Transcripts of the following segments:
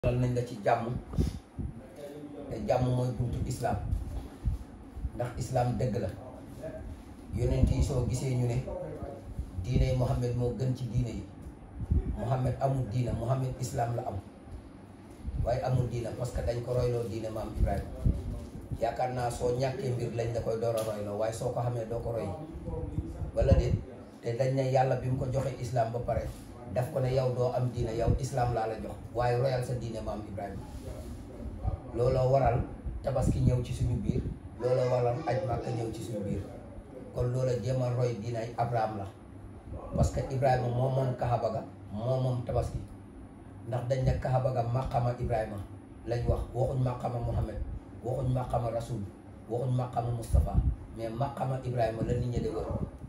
dal nañ la ci jàmm te jàmm mooy buntu islaam ndax islaam dëgg la yonent yi soo gisee ñu ne diine yi Muhammad moo gën ci diine yi Muhammad amul diina Muhammad islaam la am waaye amul diina parce que dañ ko royloo diine maam Ibrahima yaakaar naa soo ñàkkee mbir lañ la koy door a royloo waaye soo ko xamee doo ko roy wala déet te dañ ne yàlla bi mu ko joxee islaam ba pare daf ko ne yow doo am diine yow islaam laa la jox waaye royal sa diine maam Ibrahima looloo waral tabaski ñëw ci suñu biir looloo waral aj màkka ñëw ci suñu biir kon loola jéem a roy diinay Abraham la parce que Ibrahima moo moom Kaaba ga moo moom tabaski ndax dañ ne Kaaba ga maqama Ibrahima lañ wax waxuñ maqama Muhammad waxuñ maqama Rasul waxuñ maqama Moustapha mais maqama Ibrahima la nit ñi di wër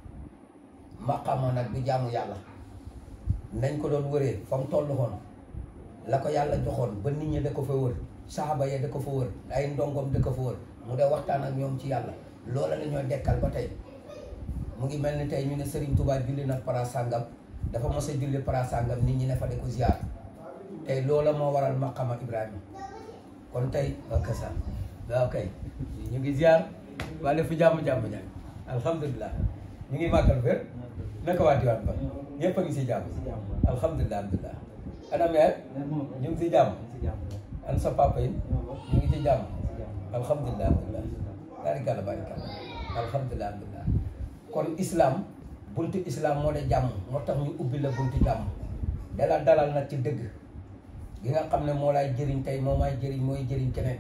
maqama nag du jaamu yàlla nañ ko doon wëree fa mu toll woon la ko yàlla joxoon ba nit ñi da ko fa wër saxaaba ya da ko fa wër ay ndongom da ko fa wër mu de waxtaan ak ñoom ci yàlla loola la ñoo dekkal ba tey mu ngi mel ni tey ñu ne Serigne Touba julli na para sàngam dafa mos a julli para sàngam nit ñi ne fa di ko ziar tey loola moo waral maqama Ibrahima kon tey ok ça waaw kay ñu ngi ziar waa def fi jàmm-jàmm ñaan alhamdulilah ñu ngi màggal wér naka waa diwaan ba ñëpp a ngi si jàmm alhamdulilah alhamdulilah ana meer ñu ngi si jàmm an sa papa yi ñu ngi ci jàmm alhamdulilah alhamdulilah barikàlla barikàlla alhamdulilah alhamdulilah kon islam buntu islam moo de jàmm moo tax ñu ubbi la buntu jàmm dala dalal nag ci dëgg gi nga xam ne moo laay jëriñ tey moo may jëriñ mooy jëriñ keneen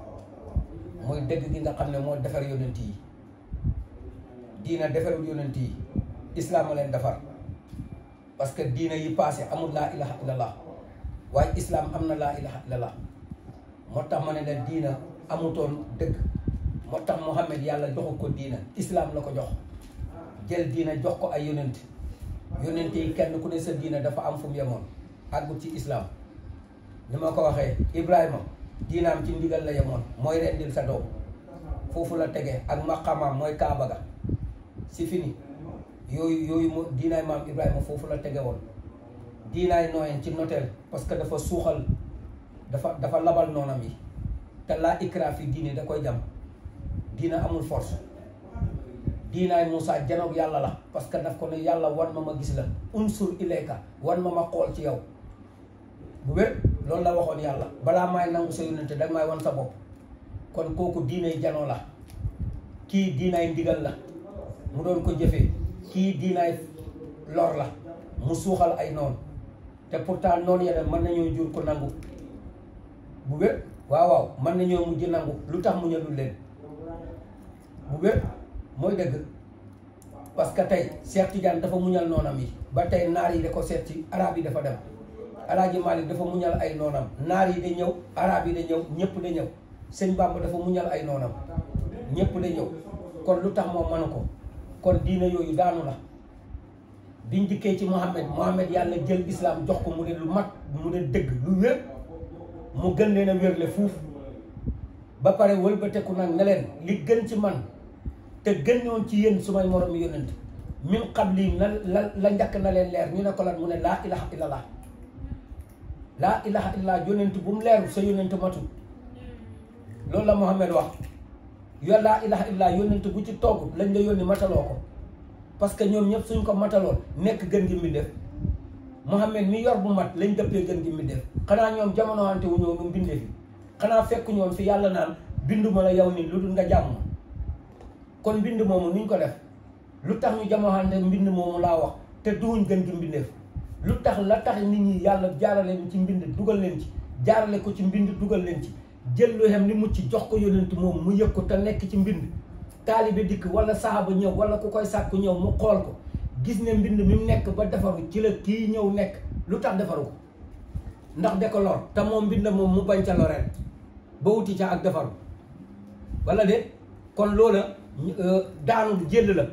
mooy dëgg gi nga xam ne moo defar yonent yi diina defarul yonent yi islam a leen defar parce que diina yi passé amul laa ilaha illallah waaye islam am na laa ilaha illallah moo tax ma ne la diina amutoon dëgg moo tax Muhammad yàlla joxu ko diina islam la ko jox jël diina jox ko ay yonent yonent yi kenn ku ne sa diina dafa am fu mu yemoon àggut ci islam ni ma ko waxee Ibrahima diinaam ci ndigal la yemoon mooy rendil sa doom foofu la tege ak maqamaam mooy Kaaba ga si fini yooyu yooyu mo diinaay maam Ibrahima foofu la tege woon diinaay nooyeen ci noteel parce que dafa suuxal dafa dafa labal noonam yi te laa ikra fi diine da koy jam diina amul force diinaay Moussa janoog yàlla la parce que daf ko ne yàlla wan ma ma gis la unsur ilayka wan ma ma xool ci yow bu wér loolu la waxoon yàlla balaa maay nangu sa yónnente danga may wan sa bopp kon kooku diinay janoo la kii diinaay ndigal la mu doon ko jëfee kii diinaay lor la mu suuxal ay noonu te pourtant noonu ya mën nañoo jur ko nangu bu wér waaw waaw mën nañoo mujj nangu lu tax mu ñëlul leen bu wér mooy dëgg parce que tey Cheikh Tidiane dafa muñal noonam yi ba tey naar yi da ko seet ci arab yi dafa dem Alaaji Malik dafa muñal ay noonam naar yi da ñëw arab yi da ñëw ñëpp da ñëw sëñ Bamba dafa muñal ay noonam ñëpp da ñëw kon lu tax moom mënu ko kon diina yooyu daanu la biñ dikkee ci Muhammad Muhammad yàlla jël islam jox ko mu ne lu mat mu ne dëgg lu wér mu gën leen a wérle fuuf ba pare wëlbateku nag ne leen li gën ci man te gën ñoon ci yéen su may moroom yónnent min qabli la la la njëkk na leen leer ñu ne ko lan mu ne laa ilaha illallah laa ilaha illallah yónnent bu mu leeru sa yónnent matul loolu la Muhammad wax yo laa ilaha illallah yónnent bu ci togg lañ la yónni mataloo ko parce que ñoom ñëpp suñ ko mataloon nekk gën gi mbindeef Muhammad mi yor bu mat lañ dëppee gën gi mbindeef xanaa ñoom jamono wante wu ñëw nu mbindeef yi xanaa fekk ñoom fi yàlla naan binduma la yow nii lu dul nga jàmm kon mbind moomu nuñ ko def lu tax ñu jamonoante mbind moomu laa wax te duwuñ gën gi mbindeef lu tax la tax nit ñi yàlla jaarale ci mbind dugal leen ci jaarale ko ci mbind dugal leen ci jël lu xem ni mucc jox ko yonent moom mu yëg ko te nekk ci mbind taalibe dikk wala saxaaba ñëw wala ku koy sàkku ñëw mu xool ko gis ne mbind mi mu nekk ba defaru ci la kii ñëw nekk lu tax defaru ko ndax de ko lor te moom mbind moom mu bañ ca loreel ba wuti ca ak defaru wala de kon loola daanu jël la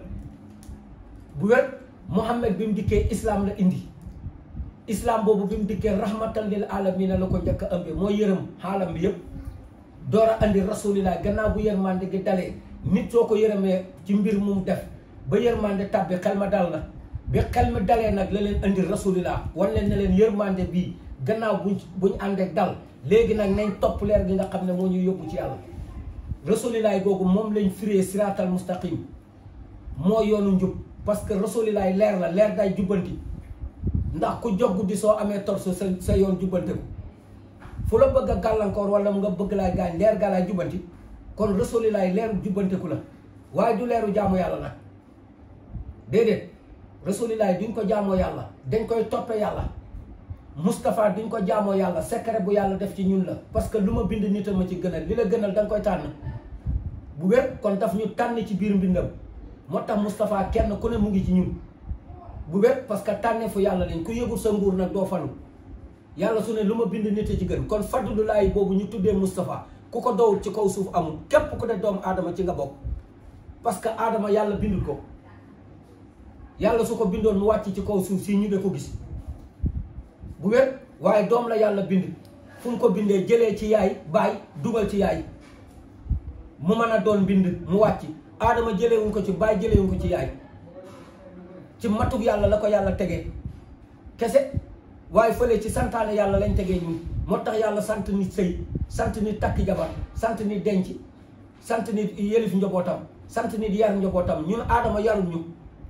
bu wér Muhammad bi mu dikkee islam la indi islam boobu bi mu dikkee rahmatan lil alamina la ko njëkk a ëmbee mooy yërëm xaalam bi yëpp door a andi rasulillah gannaaw bu yërmande gi dalee nit soo ko yërëmee ci mbir mu def ba yërmande tàbbi xel ma dal na bi xel ma dalee nag la leen andi rasulillah wan leen ne leen yërmande bii gannaaw buñ buñ ànd ak dal léegi nag nañ topp leer gi nga xam ne moo ñu yóbbu ci yàlla rasulilaay googu moom lañ firee siraatal mustaqim moo yoonu njub parce que rasulilaay leer la leer day jubbanti ndax ku jog guddi soo amee torso sa sa yoon jubbante ko fu la bëgg a gàllankoor wala nga bëgg laay gaañ leer gaa laay jubbanti kon rasulilaay leeru jubbanteku la waaye du leeru jaamu yàlla nag déedéet rasulilaay duñ ko jaamoo yàlla dañ koy toppe yàlla Moustapha duñ ko jaamoo yàlla secret bu yàlla def ci ñun la parce que lu ma bind nit a ma ci gënal li la gënal da nga koy tànn bu wér kon daf ñu tànn ci biir mbindam moo tax Moustapha kenn ku ne mu ngi ci ñun bu wér parce que tànnee fu yàlla lañ ku yëgul sa nguur nag doo falu yàlla su ne lu ma bind nit a ci gën kon fadlulaay boobu ñu tuddee Moustapha ku ko dowul ci kaw suuf amul képp ku ne doomu aadama ci nga bokk parce que aadama yàlla bindul ko yàlla su ko bindoon mu wàcc ci kaw suuf si ñu de ko gis bu wér waaye doom la yàlla bind fu mu ko bindee jëlee ci yaay baay dugal ci yaay mu mën a doon bind mu wàcc aadama jëleewuñ ko ci baay jëleewuñ ko ci yaay ci matug yàlla la ko yàlla tegee kese waaye fële ci santaane yàlla lañ tegee ñun moo tax yàlla sant nit sëy sant nit takki jabar sant nit denc sant nit yëlif njobootam sant nit yar njobootam ñun aadama yarul ñu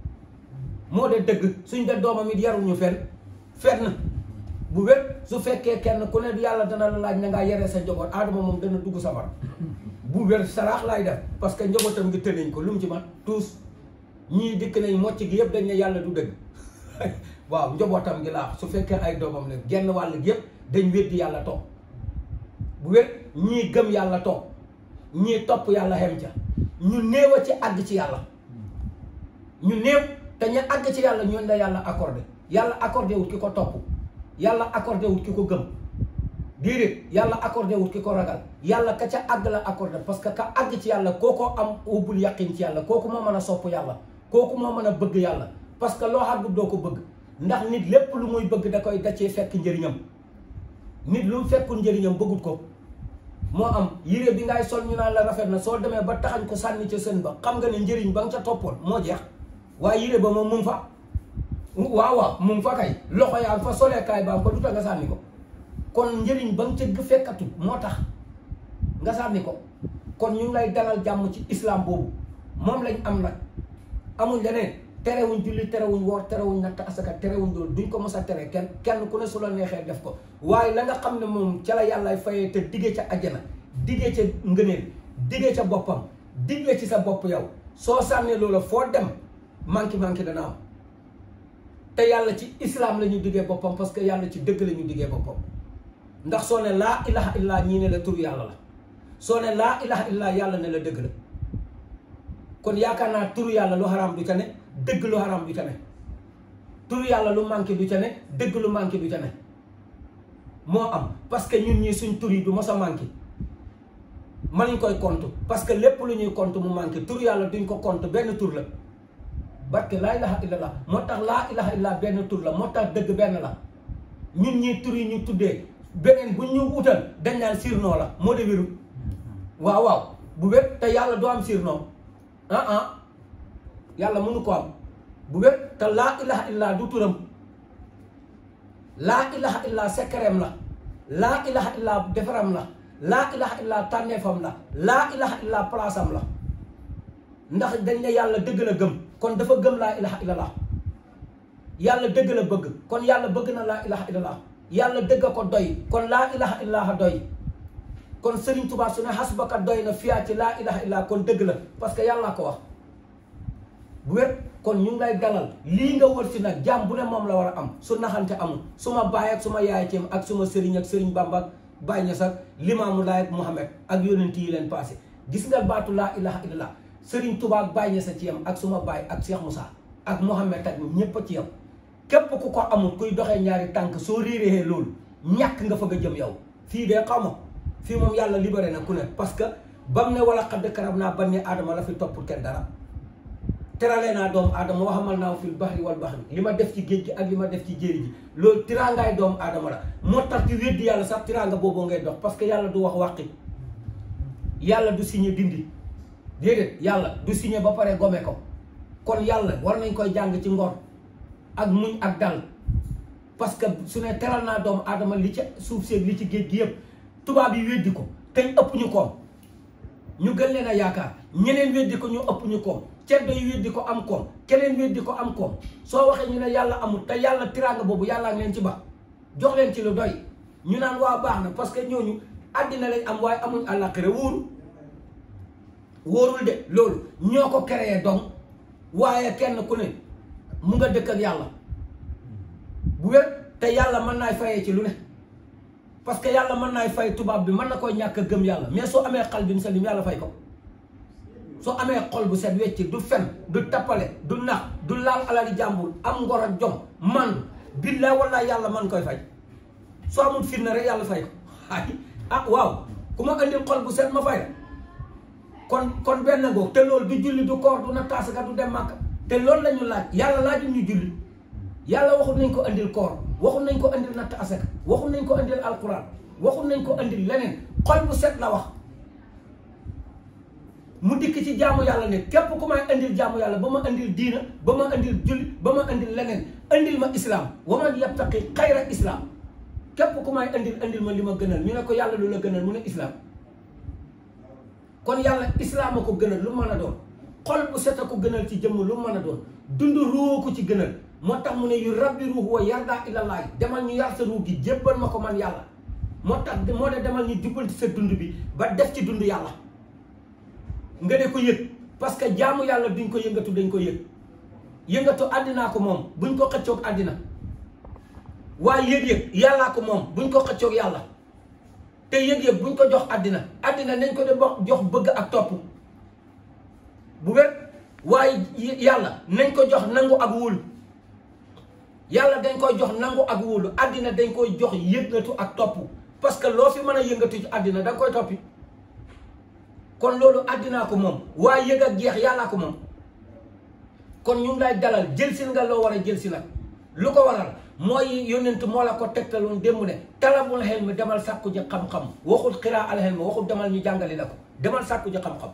moo de dëgg suñ de doomam it yarul ñu fenn fenn bu wér su fekkee kenn ku ne yàlla dana la laaj na ngaa yere sa njaboot aadama moom dana dugg safara bu wér saraax laay def parce que njabootam ngi tënañ ko lu mu ci man tous ñii dikk nañ mocc gi yëpp dañ ne yàlla du dëgg waaw njabootam gi laa su fekkee ay doomam ne genn wàll gi yëpp dañ weddi yàlla toog bu wér ñii gëm yàlla toog ñii topp yàlla xem ca ñu néew a ci àgg ci yàlla ñu néew te ñu àgg ci yàlla ñooñu la yàlla accordé yàlla accordé wut ki ko topp yàlla accordé wut ki ko gëm déedéet yàlla accordé wut ki ko ragal yàlla ka ca àgg la accordé parce que ka àgg ci yàlla kooko am ubbul yaqin ci yàlla kooku moo mën a sopp yàlla kooku moo mën a bëgg yàlla parce que loo àggut doo ko bëgg ndax nit lépp lu muy bëgg da koy dacee fekk njëriñam nit lu mu fekkul njëriñam bëggut ko moo am yére bi ngay sol ñu naan la rafet na soo demee ba taxañ ko sànni ca sën ba xam nga ne njëriñ ba nga ca toppoon moo jeex waaye yére ba moom mu ngi fa waaw waaw mu ngi fa kay loxo yaa ngi fa soleekaay ba am ko du tax nga sànni ko kon njëriñ ba nga ca fekkatu moo tax nga sànni ko kon ñu ngi lay dalal jàmm ci islam boobu moom lañ am nag amuñ leneen terewuñ julli terewuñ woor terewuñ natt asaka terewuñ loolu duñ ko mos a tere kenn kenn ku ne su la neexee def ko waaye la nga xam ne moom ca la yàllaay fayee te diggee ca ajjana diggee ca ngëneel diggee ca boppam diggee ci sa bopp yow soo sànnee loola foo dem manqué manqué dana am te yàlla ci islam la ñu diggee boppam parce que yàlla ci dëgg la ñu diggee boppam ndax soo ne laa ilaha illa ñii ne la tur yàlla la soo ne laa ilaha illa yàlla ne la dëgg la kon yaakaar naa turu yàlla lu xaraam du ca ne dëgg lu xaraam du ca ne turu yàlla lu manqué du ca ne dëgg lu manqué du ca ne moo am parce que ñun ñii suñ tur yi du mos a manqué mënuñ koy compte parce que lépp lu ñuy compte mu manqué tur yàlla duñ ko compte benn tur la barke laa ilaha illallah moo tax laa ilaha illallah benn tur la moo tax dëgg benn la ñun ñii tur yi ñu tuddee beneen bu ñu utal dañ naan sirnoo la moo de wéru waaw waaw bu wér te yàlla doo am sirnoo ah ah yàlla mënu ko am bu wér te laa ilaha illallah du turam laa ilaha illallah sekkereem la laa ilaha illallah defaram la laa ilaha illallah tànneefam la laa ilaha illallah palaasam la ndax dañ ne yàlla dëgg la gëm kon dafa gëm laa ilaha illallah yàlla dëgg la bëgg kon yàlla bëgg na laa ilaha illallah yàlla dëgg ko doy kon laa ilaha illallah doy kon Serigne Touba su ne xasbaka doy na fiyaa ci laa ilaha illallah kon dëgg la parce que yàlla ko wax bu wér kon ñu ngi lay dalal lii nga wër si nag jàmm bu ne moom la war a am su naxante amul su ma baay ak su ma yaay ceem ak suma sëriñ ak sëriñ Bamba ak Baay Ñas ak Limaamu Laay ak Muhammad ak yonent yi leen passé gis nga baatu laa ilaha illallah sëriñ Touba ak Baay Ñas a ci yam ak suma baay ak Cheikh Moussa ak Muhammad ak ñépp a ci yam képp ku ko amul kuy doxee ñaari tànk soo réeree loolu ñàkk nga fa nga jëm yow fii de xaw ma fii moom yàlla libéré na ku ne parce que bam ne wala xadd karam naa ban ne aadama la fi toppul kenn dara teralee naa doomu aadama waxamal naa fil baxri wal baxri li ma def ci géej gi ak li ma def ci jéeri ji loolu tiraangaay doomu aadama la moo tax ci weddi yàlla sax tiraanga boobu ngay dox parce que yàlla du wax wàqi yàlla du signé dindi déedéet yàlla du signé ba pare gome ko kon yàlla war nañ koy jàng ci ngor ak muñ ak dal parce que su ne teral naa doomu aadama li ci suuf seeg li ci géej gi yëpp tubaab yi weddi ko te ëpp ñu koom ñu gën leen a yaakaar ñeneen weddi ko ñu ëpp ñu koom ceddo yi weddi ko am koom keneen weddi ko am koom soo waxee ñu ne yàlla amul te yàlla tiraanga boobu yàllaa ngi leen ci ba jox leen ci lu doy ñu naan waa baax na parce que ñooñu àddina lañ am waaye amuñ àllaaxira wóoru wóorul de loolu ñoo ko créé donc waaye kenn ku ne mu nga dëkk ak yàlla bu wér te yàlla mën naay fayee ci lu ne parce que yàlla mën naay fay tubaab bi mën na koy ñàkk a gëm yàlla mais soo amee xal bi mu salim yàlla fay ko soo amee xol bu set wecc du fen du tappale du nax du laal alali jàmbur am ngor ak jom man billaay wallaay yàlla man koy fay soo amul fitna rek yàlla fay ko ay ah waaw ku ma andil xol bu set ma fay la kon kon benn ngoog te loolu du julli du koor du na taasaka du dem màkk te loolu la ñu laaj yàlla laajul ñu julli yàlla waxul nañ ko andil koor waxul nañ ko andil natt asaka waxul nañ ko andil alquran waxul nañ ko andil leneen xol bu set la wax mu dikk ci jaamu yàlla ne képp ku may andil jaamu yàlla ba ma andil diina ba ma andil julli ba ma andil leneen andil ma islam wa man yabtaqi xayra islam képp ku may andil andil ma li ma gënal ñu ne ko yàlla lu la gënal mu ne islam kon yàlla islam a ko gënal lu mën a doon xol bu set a ko gënal ci jëmm lu mën a doon dund ruuhu ko ci gënal moo tax mu ne yu rabbi ruuhu wa yarda ilallaay demal ñu yar sa ruux gi jébbal ma ko man yàlla moo tax moo de demal ñu jubbanti sa dund bi ba def ci dund yàlla nga ne ko yëg parce que jaamu yàlla duñ ko yëngatu dañ ko yëg yëngatu àddinaa ko moom buñ ko xëccoog àddina waaye yëg-yëg yàllaa ko moom buñ ko xëccoog yàlla te yëg-yëg buñ ko jox àddina àddina nañ ko de jox bëgg ak topp bu wér waaye yàlla nañ ko jox nangu ak wóolu yàlla dañ koy jox nangu ak wóolu àddina dañ koy jox yëngatu ak topp parce que loo fi mën a yëngatu ci àddina da nga koy toppi kon loolu àddinaa ko moom waaye yëg ak jeex yàllaa ko moom kon ñu ngi lay dalal jël si nga loo war a jël si nag lu ko waral mooy yónnent moo la ko tegtaloon démb ne talabul xel mi demal sàkku ji xam-xam waxul xiraa al xel mi waxul demal ñu jàngali la ko demal sàkku ji xam-xam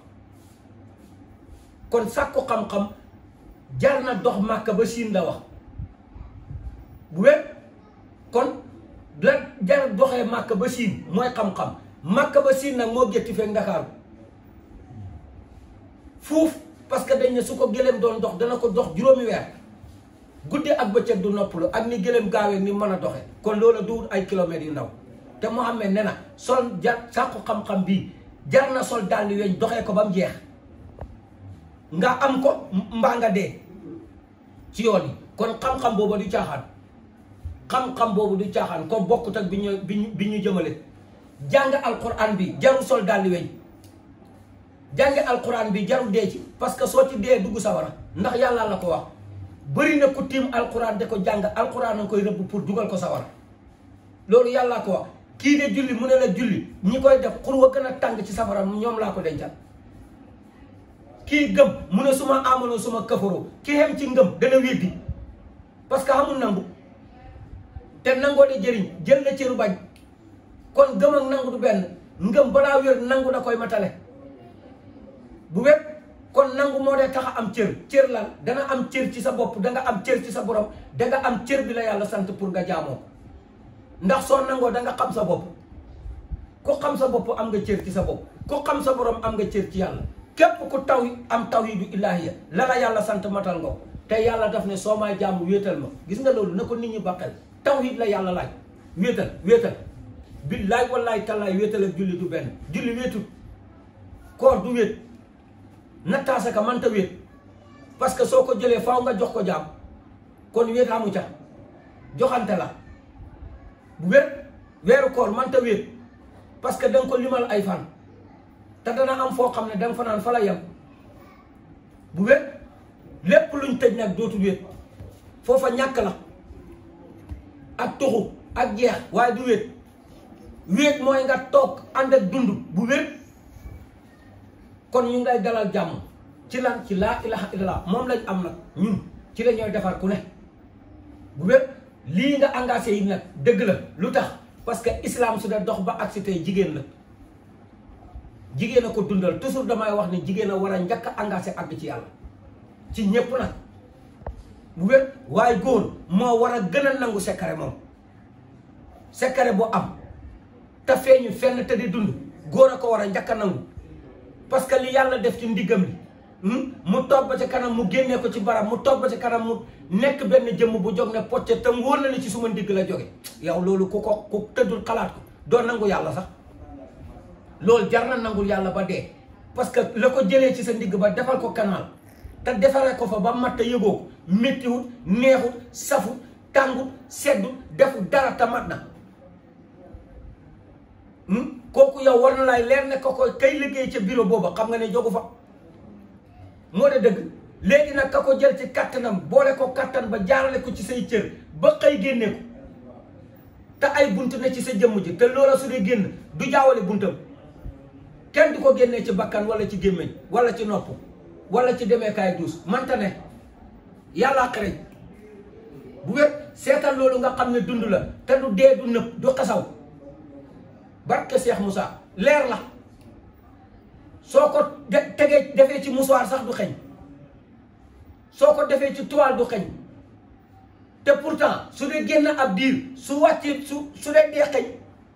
kon sàkku xam-xam jar na dox màkka ba siin la wax bu wér kon la jar doxee màkka ba siin mooy xam-xam màkka ba siin nag moo gétti fekk ndakaaru fuuf parce que dañ ne su ko gëléem doon dox dana ko dox juróomi weer guddi ak bëccëg du noppalu ak ni gëléem gaawee ni mën a doxe kon loola du ay kilomètres yu ndaw te Muhammad ne na sol jar sàkku xam-xam bii jar na sol dàlli weñ doxee ko ba mu jeex nga am ko mbaa nga dee ci yoon yi kon xam-xam boobu du caaxaan xam-xam boobu du caaxaan ko bokkut ak bi ñu bi ñu bi ñu jëmale jàng alquran bi jarul sol dàlli weñ jàngi alquran bi jarul dee ci parce que soo ci dee dugg sawara ndax yàlla la ko wax bëri na ku tiim alquran de ko jàng alquran nga koy rëbb pour dugal ko sawara loolu yàlla ko wax kii de julli mu ne la julli ñi koy def xur wa gën a tàng ci safara ñoom laa ko dencal kii gëm mu ne suma amono suma kafaroo ki xem ci ngëm dana weddi parce que xamul nangu te nangoo de jëriñ jël na cëru bañ kon gëm ak nangu du benn ngëm balaa wér nangu da koy matale bu wér kon nangu moo dee tax a am cër cër lan dana am cër ci sa bopp danga am cër ci sa borom danga am cër bi la yàlla sant pour nga jaamoo ndax soo nangoo danga xam sa bopp ku xam sa bopp am nga cër ci sa bopp ku xam sa borom am nga cër ci yàlla képp ku taw am tawhidu ilaahiya la la yàlla sant matal nga ko te yàlla daf ne soo maa jaamu wéetal ma gis nga loolu na ko nit ñi bàqal tawhid la yàlla laaj wéetal wéetal billaay wallaay tallaay wéetal ak julli du benn julli wéetut koor du wéet nattaasaka mënta wéet parce que soo ko jëlee faaw nga jox ko jaam kon wéet amu ca joxante la bu wér weeru koor mënta wéet parce que danga ko limal ay fan te dana am foo xam ne danga fa naan fa la yem bu wér lépp luñ tëj nag dootul wéet foofa ñàkk la ak tuxu ak jeex waaye du wéet wéet mooy nga toog ànd ak dund bu wér kon ñu ngay dalal jàmm ci lan ci laa ilaha illallah moom lañ am nag ñun ci la ñooy defar ku ne bu wér lii nga engagé yi nag dëgg la lu tax parce que islam su dee dox ba agsi tey jigéen la jigéen a ko dundal toujours damay wax ne jigéen a war a njëkk a engagé àgg ci yàlla ci ñépp nag bu wér waaye góor moo war a gën a nangu secret moom secret bu am te feeñu fenn te di dund góor a ko war a njëkk a nangu parce que li yàlla def ci ndiggam li mu toog ba ci kanam mu génnee ko ci barab mu toog ba ci kanam mu nekk benn jëmm bu jóg ne pocce te mu wóor na ni ci suma ndigg la jóge yow loolu ku ko ku tëddul xalaat ko doo nangu yàlla sax loolu jar na nangul yàlla ba dee parce que la ko jëlee ci sa ndigg ba defal ko canal te defaree ko fa ba mat te yëgoo ko méttiwut neexut safut tàngut seddut defut dara te mat na kooku yow war na laay leer ne ko koy kay liggéey ca bureau booba xam nga ne jogu fa moo de dëgg léegi nag ka ko jël ci kattanam boole ko kattan ba jaarale ko ci say cër ba xëy génne ko te ay bunt ne ci sa jëmm ji te loola su dee génn du jaawale buntam kenn du ko génnee ci bakkan wala ci gémmiñ wala ci nopp wala ci demeekaay duus manta ne yàllaa xereñ bu wér seetal loolu nga xam ne dund la te du dee du nëb du xasaw barke Cheikh Moussa leer la soo ko de tegee defee ci musuwaar sax du xeñ soo ko defee ci toile du xeñ te pourtant su dee génn ab diir su wàccee su su dee dee xeñ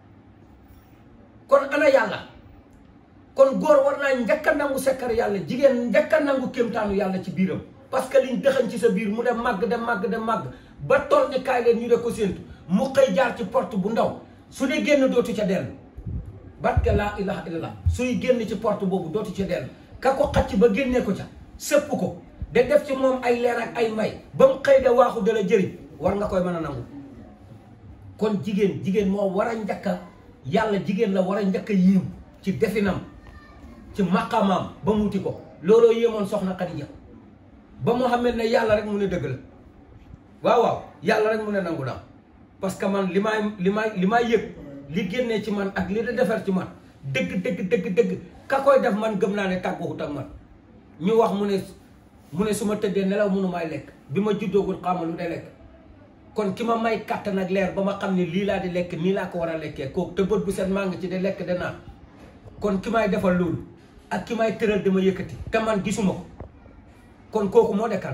kon ana yàlla kon góor war naa njëkk a nangu sekkar yàlla jigéen njëkk a nangu kéemtaanu yàlla ci biiram parce que liñ dëxañ ci sa biir mu dem màgg dem màgg dem màgg ba toll ni kaay leen ñu de ko séentu mu xëy jaar ci porte bu ndaw su dee génn dootu ca dellu barke laa ilaha illallah suy génn ci porte boobu dootu ca dellu ka ko xacc ba génnee ko ca sëpp ko de def ci moom ay leer ak ay may ba mu xëy de waaxu dala jëriñ war nga koy mën a nangu kon jigéen jigéen moo war a njëkk a yàlla jigéen la war a njëkk a yiim ci definam ci maqamaam ba mu wuti ko looloo yéemoon soxna Xadija ba mu xam ne yàlla rek mu ne dëgg la waaw waaw yàlla rek mu ne nangu naa parce que man li may li may li may yëg li génnee ci man ak li da defar ci man dëgg dëgg dëgg dëgg ka koy def man gëm naa ne tàgguwut ak man ñu wax mu ne mu ne su ma tëddee nelaw mënu may lekk bi ma juddoogul xaama lu de lekk kon ki ma may kàttan ak leer ba ma xam ne lii laa di lekk nii laa ko war a lekkee kooku te bët bu set maa ngi ci de lekk de naan kon ki may defal loolu ak ki may tëral dama yëkkati te man gisuma ko kon kooku moo de kan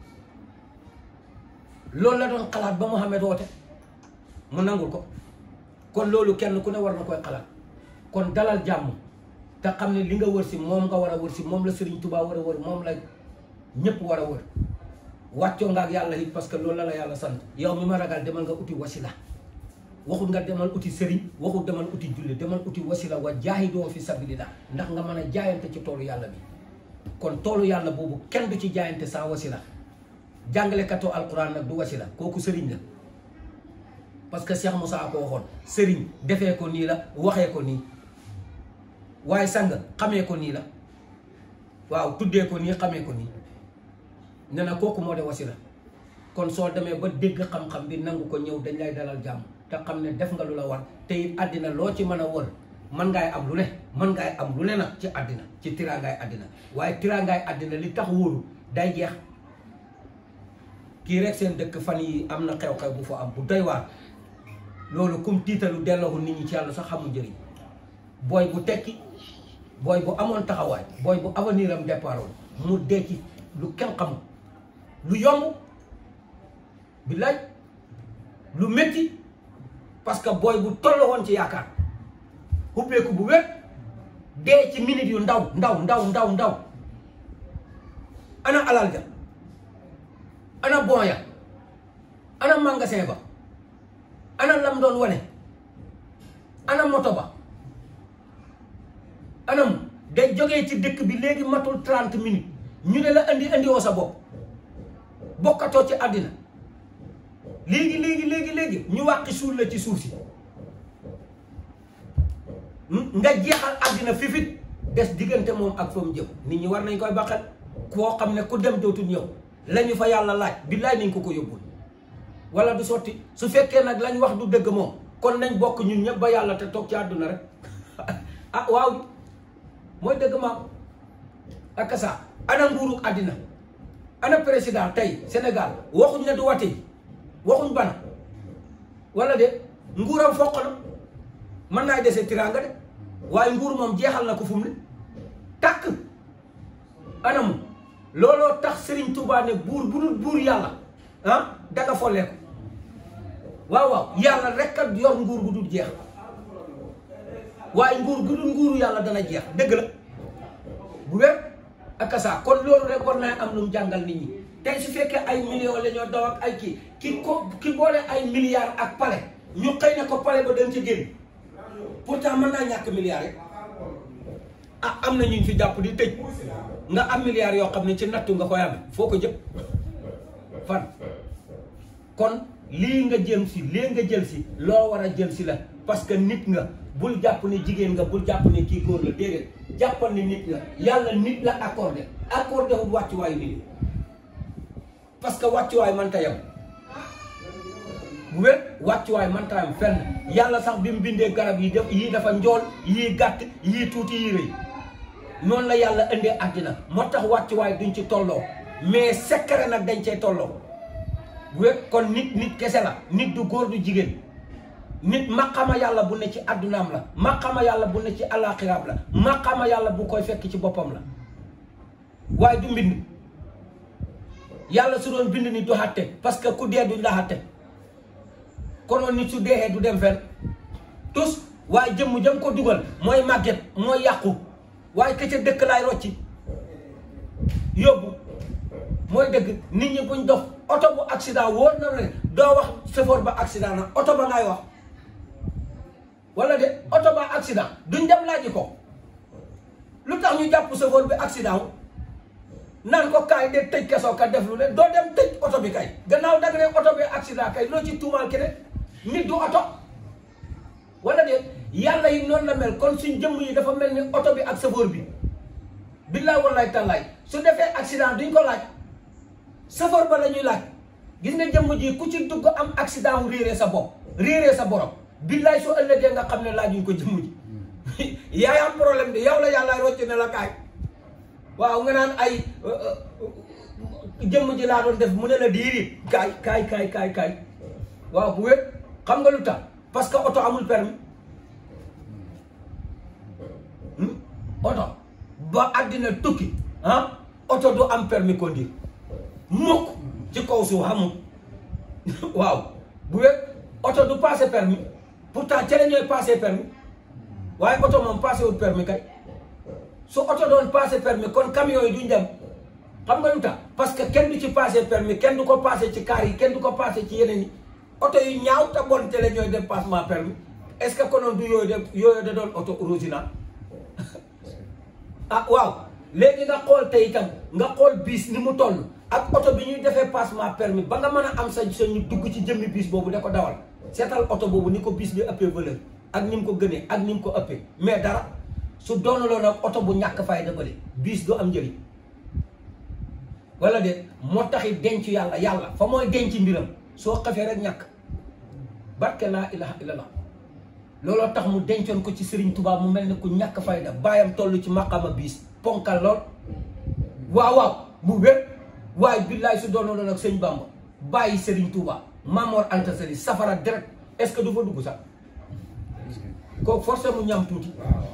loolu la doon xalaat ba Muhammad woote mu nangul ko kon loolu kenn ku ne war na koy xalaat kon dalal jàmm te xam ne li nga wër si moom nga war a wër si moom la Serigne Touba war a wër moom la ñëpp war a wër wàccoo nga ak yàlla it parce que loolu la la yàlla sant yow mi ma ragal demal nga uti wasila waxut nga demal uti sëriñ waxut demal uti julli demal uti wasila wa jaahidoo fi sabilillah ndax nga mën a jaayante ci toolu yàlla bi kon toolu yàlla boobu kenn du ci jaayante sans wasila jàngalekatoo alquran nag du wasila kooku sëriñ la parce que Cheikh Moussa ko waxoon sëriñ defee ko nii la waxee ko nii waaye sang xamee ko nii la waaw tuddee ko nii xamee ko nii ne na kooku moo de wasila kon soo demee ba dégg xam-xam bi nangu ko ñëw dañ lay dalal jàmm te xam ne def nga lu la war te it àddina loo ci mën a wër mën ngaay am lu ne mën ngaay am lu ne nag ci àddina ci tiraangaay àddina waaye tiraangaay àddina li tax wóoru day jeex kii rek seen dëkk fan yi am na xew-xew bu fa am bu doy waar loolu kum tiitalu delloo nit ñi ci yàlla sax xamul njëriñ booy bu tekki booy bu amoon taxawaay booy bu avenir am départ mu dee ci lu kenn xamul lu yomb billaay lu métti parce que booy bu toll woon ci yaakaar xubbeeku bu wér dee ci minute yu ndaw ndaw ndaw ndaw ndaw ana alal ja ana bon ya ana magasin ba ana lam doon wane ana moto ba anam day jógee ci dëkk bi léegi matul 30 minutes ñu ne la andi andi woo sa bopp bokkatoo ci àddina léegi léegi léegi léegi ñu wàqi suul la ci suuf si nga jeexal àddina fifit des diggante moom ak fa mu jëm nit ñi war nañ koy baqal koo xam ne ku dem dootul ñëw lañu fa yàlla laaj billaay nañ ko ko yóbbul wala du sotti su fekkee nag lañ wax du dëgg moom kon nañ bokk ñun ñëpp ba yàlla te toog ci àdduna rek ah waaw mooy dëgg maam ak sa ana nguurug àddina ana président tey Sénégal waxuñ ne du wate waxuñ bana wala de nguuram foq na mën naa dese tiraanga de waaye nguur moom jeexal na ko fu mu ne tàkk anamu looloo tax Serigne Touba ne buur bu dul buur yàlla ah danga follee ko waaw waaw yàlla rek a yor nguur gu dul jeex waaye nguur gu dul nguuru yàlla dana jeex dëgg la bu wér ak saa kon loolu rek war naa am lu mu jàngal nit ñi tey su fekkee ay millions la ñoo daw ak ay kii ki ko ki boole ay milliards ak pale ñu xëy na ko pale ba dañ ci génn pourtant mën naa ñàkk milliards rek ah am na ñu fi jàpp di tëj nga am milliards yoo xam ne ci nattu nga koy amee foo ko jëm fan kon lii nga jëm si lii nga jël si loo war a jël si la parce que nit nga bul jàpp ne jigéen nga bul jàpp ne kii góor la déedéet jàppal ne nit nga yàlla nit la accordé accordé wul wàccuwaayu nit parce que wàccuwaay mënta yem bu wér wàccuwaay mënta yem fenn yàlla sax bi mu bindee garab yi def yii dafa njool yii gàtt yii tuuti yii rëy noonu la yàlla indee àddina moo tax wàccuwaay duñ ci tolloo mais secret nag dañ cee tolloo bu wér kon nit nit kese la nit du góor du jigéen nit maqama yàlla bu ne ci addunaam la maqama yàlla bu ne ci alaxiraam la maqama yàlla bu koy fekk ci boppam la waaye du mbind yàlla su doon bind ni du xatte parce que ku dee duñ la xatte konoon nit su deexee du dem fenn tous waaye jëmm jëm ko dugal mooy màgget mooy yàqu waaye ka ca dëkk laay rocci yóbbu mooy dëgg nit ñi buñ dox oto bu accident wóor na ne doo wax chauffeur ba accident na oto ba ngay wax wala de oto ba accident duñ dem laaji ko lu tax ñu jàpp chauffeur bi accident wu naan ko kaay de tëj kesoo ka def lu ne doo dem tëj oto bi kay gannaaw dag ne oto bi accident kay loo ci tuumaal keneen nit du oto wala de yàlla yi noonu la mel kon suñ jëmm yi dafa mel ni oto bi ak chauffeur bi billaay wallaay tallaay su defee accident duñ ko laaj chauffeur ba la ñuy laaj gis nga jëmm ji ku ci dugg am accident wu réeree sa bopp réeree sa borom billaay soo ëllëgee nga xam ne laajuñ ko jëmm ji yaay am problème de yow la yàlla rocc ne la kaay waaw nga naan ay jëmm ji laa doon def mu ne la diiri kaay kaay kaay kaay kaay waaw bu wér xam nga lu tax parce que oto amul permis oto ba àddina tukki ah oto du am permis conduire mukk ci kaw suuf xamul waaw bu wér oto du passé permis pourtant ca la ñooy passé permis waaye oto moom passé wul permis kay su oto doon passé permis kon camion yi duñ dem xam nga lu tax parce que kenn du ci passé permis kenn du ko passé ci car yi kenn du ko passé ci yeneen yi oto yu ñaaw te bon te la ñooy dem passement permis est-ce que konoon du yooyu de yooyu da doon oto original ah waaw léegi nga xool tey itam nga xool biis ni mu toll ak oto bi ñuy defee passement permis ba nga mën a am sa sa ñu dugg ci jëmmi biis boobu da ko dawal seetal oto boobu ni ko biis bi ëppee valeur ak ni mu ko gënee ak ni mu ko ëppee mais dara su doonaloon ak oto bu ñàkk fayda bële biis du am njëriñ wala de moo taxit denc yàlla yàlla fa mooy denc mbiram soo xafee rek ñàkk barke laa ilaha illallah looloo tax mu dencoon ko ci Serigne Touba mu mel ni ku ñàkk fayda baayam toll ci maqama biis ponkal lool waaw waaw mu wér waaye billaay su doonaloon ak sëñ Bamba bàyyi Serigne Touba Mamor Anta Sali safara direct est-ce que du fa dugg sax kooku forcé mu ñam tuuti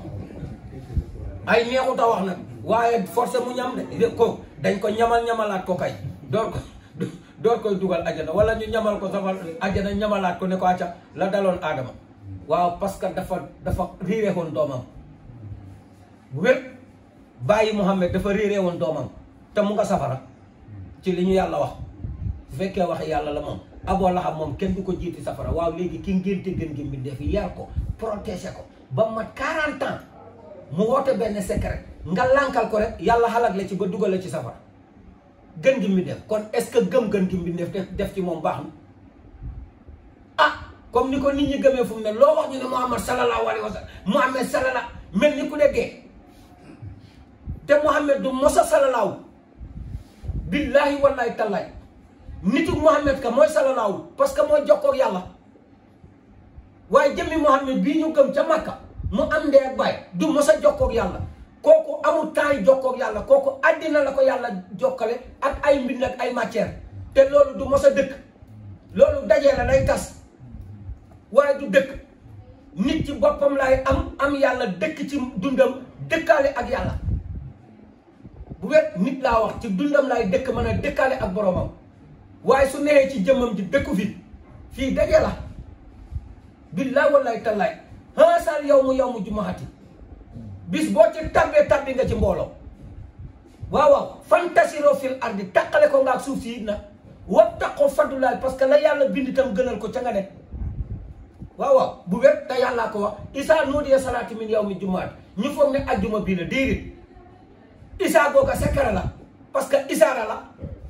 ay neexut a wax nag waaye forcé mu ñam de ko dañ ko ñamal ñamalaat ko kay door ko door koy dugal ajana wala ñu ñamal ko safar ajana ñamalaat ko ne ko acca la daloon aadama waaw parce que dafa dafa réeree woon doomam bu wér bàyyi Muhammad dafa réeree woon doomam te mu nga safara ci li ñu yàlla wax bu fekkee wax yàlla la moom aboo la xam moom kenn du ko jiiti safara waaw léegi ki ngénte gën gi mbindeef yi yar ko protéger ko ba mat 40 ans mu woote benn secret nga lànkal ko rek yàlla xalaat la ci ba dugal la ci safara gën gi mbindeef kon est-ce que gëm gën gi mbindeef def def ci moom baax na ah comme ni ko nit ñi gëmee fu mu ne loo wax ñu ne Muhammad sallallahu alayhi wa sallam Muhammad sallallahu mel ni ku ne dee te Muhammad du mosa sallallahu billahi wallahi tallaay nitu Muhammad ka mooy sallallahu parce que mooy jokkoog yàlla waaye jëmmi Muhammad bii ñu gëm ca Makka mu am ndee ak baay du mosa jokkoog yàlla kooku amul temps yi jokkoog yàlla kooku àddina la ko yàlla jokkale ak ay mbind ak ay matière te loolu du mos a dëkk loolu dajee la day tas waaye du dëkk nit ci boppam laay am am yàlla dëkk ci dundam dëkkaale ak yàlla bu wet nit laa wax ci dundam laay dëkk mën a dëkkaale ak boromam waaye su neexee ci jëmmam ji dëkku fi fii daje la billaay wallaay tallaay haasal yow mu yow mu jumaxati bis boo ci tabbee tabbi nga ci mbooloo waaw waaw fantasiro fil ardi taqale ko nga ak suuf si it nag wattaqoo fadulaay parce que la yàlla bind itam gënal ko ca nga nekk waaw waaw bu wér te yàllaa ko wax isaa nuudiya salaati min yow mi jumaat ñu foog ne ajjuma bii la déedéet isaa googa sekkara la parce que isaara la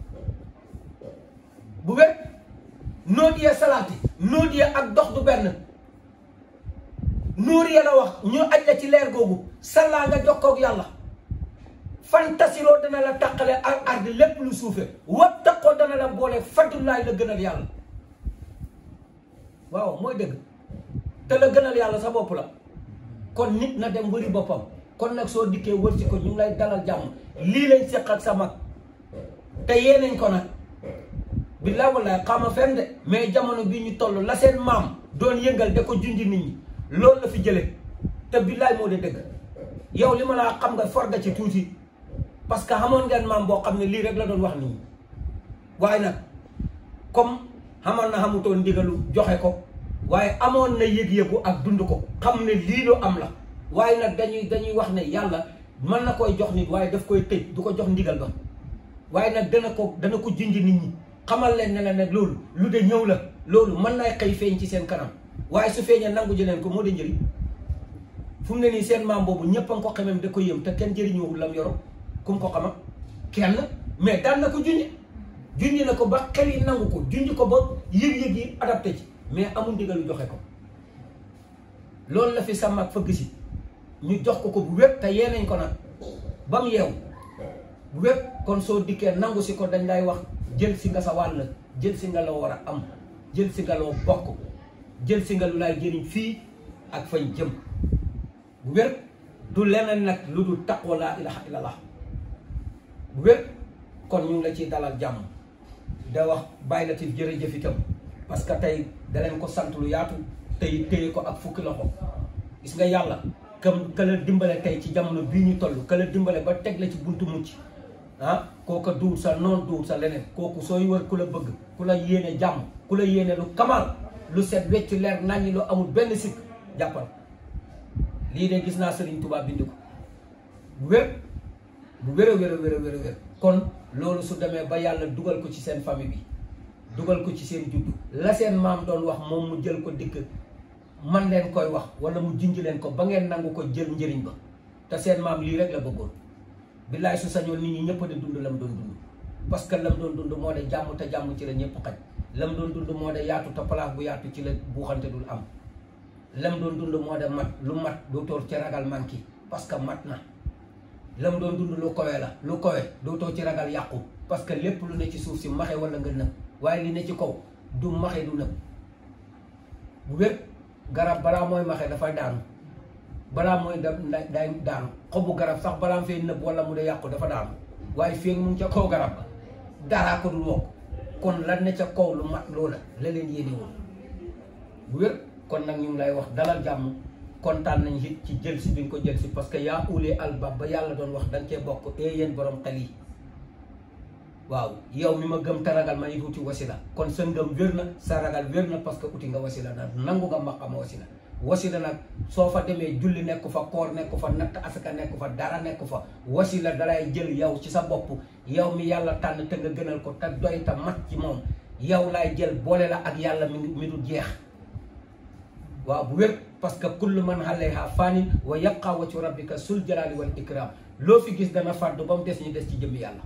bu wér nuudiya salaati nuudiya ak dox du benn nuur ya la wax ñu aj la ci leer googu sallaa nga jokkoog yàlla fantasiroo dana la taqale ak ardi lépp lu suufe wattaqoo dana la boole fadulaay la gënal yàlla waaw mooy dëgg te la gënal yàlla sa bopp la kon nit na dem wëri boppam kon nag soo dikkee wër si ko ñu ngi lay dalal jàmm lii lañ séq ak sa mag te yeenañ ko nag billaay wallaay xama fenn de mais jamono bi ñu toll la seen maam doon yëngal da ko junji nit ñi loolu la fi jële te billaay moo de dëgg yow li ma laa xam nga forga ci tuuti parce que xamoon ngeen maam boo xam ne lii rek la doon wax nit ñi waaye nag comme xamoon na xamutoon ndigalu joxe ko waaye amoon na yëg-yëgu ak dund ko xam ne lii lu am la waaye nag dañuy dañuy wax ne yàlla mën na koy jox nit waaye daf koy tëj du ko jox ndigal ba waaye nag dana ko dana ko junj nit ñi xamal leen ne la nag loolu lu de ñëw la loolu mën nay xëy feeñ ci seen kanam waaye su feeñee nangu ji leen ko moo de njëriñ fu mu ne nii seen maam boobu ñëpp a nga ko xamem da ko yëm te kenn jëriñoowul lam yoro ku mu ko xama kenn mais daan na ko junj junj na ko ba xel yi nangu ko junj ko ba yëg-yëg yi adapté ci mais amul ndigalu joxe ko loolu la fi sa mag fëgg si ñu jox ko ko bu wépp te yeenañ ko nag ba mu yeew bu wépp kon soo dikkee nangu si ko dañ lay wax jël si nga sa wàll jël si nga loo war a am jël si nga loo bokk jël si nga lu lay jëriñ fii ak fañ jëm bu wér du leneen nag lu dul taqwa laa ilaha illallah bu wér kon ñu ngi la ciy dalal jàmm da wax bàyyi la ti jërëjëf itam parce que tey da leen ko sant lu yaatu tey téye ko ak fukki loxo gis nga yàlla kam ka la dimbale tey ci jamono bii ñu toll ka la dimbale ba teg la ci buntu mucc ah kooka duur sa noon duur sa leneen kooku sooy wër ku la bëgg ku la yéene jàmm ku la yéene lu kamal lu set wecc leer naññi lu amul benn sikk jàppal lii de gis naa Sëriñ Tuubaa bind ko bu wér bu wér a wér a wér a wér a wér kon loolu su demee ba yàlla dugal ko ci seen famille bi dugal ko ci seen juddu la seen maam doon wax moom mu jël ko dikk man leen koy wax wala mu junj leen ko ba ngeen nangu ko jël njëriñ ba te seen maam lii rek la bëggoon billaay su sañoon nit ñi ñëpp di dund lam doon dund parce que lam doon dund moo de jàmm te jàmm ci la ñëpp xaj lam doon dund moo de yaatu te place bu yaatu ci la buuxante dul am lam doon dund moo de mat lu mat dootoo ci ragal manqué parce que mat na lam doon dund lu kowe la lu kowe dootoo ci ragal yàqu parce que lépp lu ne ci suuf si maxe wala nga nëb waaye li ne ci kaw du maxe du nëb bu wér garab balaa mooy maxe dafay daanu balaa mooy da day daanu xobu garab sax balaa fee nëb wala mu de yàqu dafa daanu waaye fii mu ngi ca kaw garab ba daraa ko dul wokk kon lan ne ca kaw lu mat loola la leen yéene woon bu wér kon nag ñu ngi lay wax dalal jàmm kontaan nañ it ci jël si bi nga ko jël si parce que yaa ulee albab ba yàlla doon wax dañ cee bokk e yéen borom xel yi waaw yow mi ma gëm te ragal ma it uti wasila kon sa ngëm wér na sa ragal wér na parce que uti nga wasila nag nangu nga maqama wasila wasila nag soo fa demee julli nekk fa koor nekk fa natt asaka nekk fa dara nekk fa wasila dalay jël yow ci sa bopp yow mi yàlla tànn te nga gënal ko te doy te mat ci moom yow laay jël boole la ak yàlla mi mi du jeex waaw bu wér parce que kullu man alayha fanin wa yabqa wajhu rabbika sul jalali wal ikram loo fi gis dana fàddu ba mu des ñu des ci jëmmi yàlla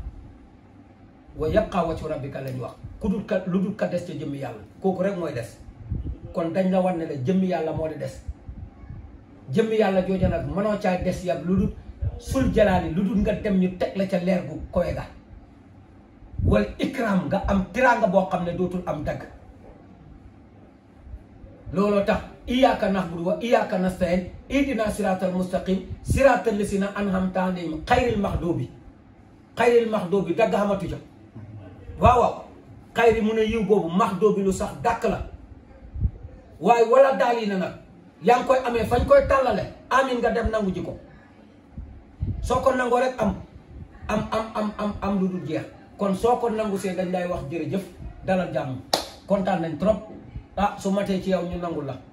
wa yabqa wajhu rabbika lañ wax ku dul ka lu dul ka des ci jëmmi yàlla kooku rek mooy des kon dañ la war ne la jëmmi yàlla moo di des jëmmi yàlla jooja nag mënoo caa des yàgg lu dul sul jalaali lu dul nga dem ñu teg la ca leer gu kowe ga wal ikram nga am tiraanga boo xam ne dootul am dagg looloo tax iyyaka na'budu wa iyyaka nasta'in ihdina siratal mustaqim siratal lazina an'amta alayhim xayril maxdubi xayril maxdubi dagg xamatu ca waaw waaw xayri mu ne yiw boobu maxdubi lu sax dàkk la waaye wala daal yi na nag yaa ngi koy amee fañ koy tàllale amin nga dem nangu ji ko soo ko nangoo rek am am am am am am lu dul jeex kon soo ko nangu see dañ lay wax jërëjëf dalal jàmm kontaan nañ trop ah su matee ci yow ñu nangul la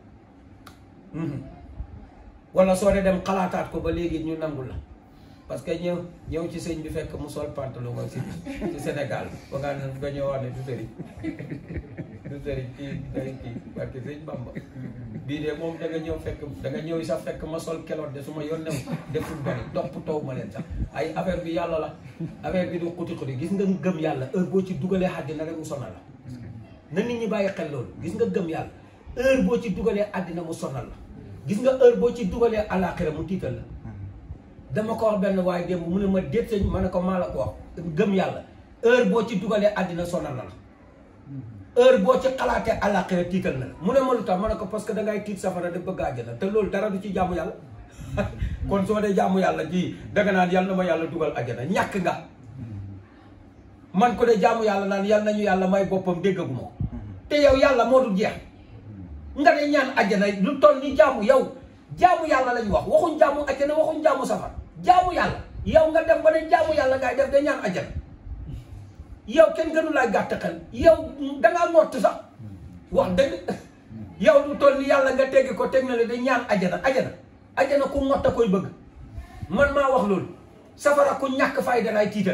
wala soo dee dem xalaataat ko ba léegi ñu nangul la parce que ñëw ñëw ci sëñ bi fekk mu sol pantalon ak si ci Sénégal ba nga ne nga ñëw wax ne du sëriñ du sëriñ kii day kii parce que sëñ Bamba bii de moom da nga ñëw fekk da nga ñëw sax fekk ma sol keloot de su ma yoon new deful bari topp taw ma leen sax ay affaire bi yàlla la affaire bi du xuti xuti gis nga gëm yàlla heure boo ci dugalee àddina rek mu sonal la na nit ñi bàyyi xel loolu gis nga gëm yàlla heure boo ci dugalee àddina mu sonal la gis nga heure boo ci dugalee àllaaxira mu tiital la dama ko wax benn waaye démb mu ne ma déet sëñ ma ne ko maa la ko wax gëm yàlla heure boo ci dugalee àddina sonal na la heure boo ci xalaatee àllaaxira tiital na la mu ne ma lu tax ma ne ko parce que dangay tiit safara de bëgg àjjana te loolu dara du ci jaamu yàlla kon soo dee jaamu yàlla ji danga naan yàlla na ma yàlla dugal àjjana ñàkk nga man ko de jaamu yàlla naan yàlla nañu yàlla may boppam déggaguma ko te yow yàlla moo dul jeex nga de ñaan àjjana lu toll ni jaamu yow jaamu yàlla lañu wax waxuñ jaamu àjjana waxuñ jaamu safar jaamu yàlla yow nga dem ba ne jaamu yàlla ngay def de ñaan àjjana yow kenn gënu laa gàtt xel yow dangaa ngott sax wax dëgg yow lu toll ni yàlla nga teggi ko teg na la de ñaan àjjana àjjana àjjana ku ngott a koy bëgg man maa wax loolu safara ku ñàkk fayda lay tiital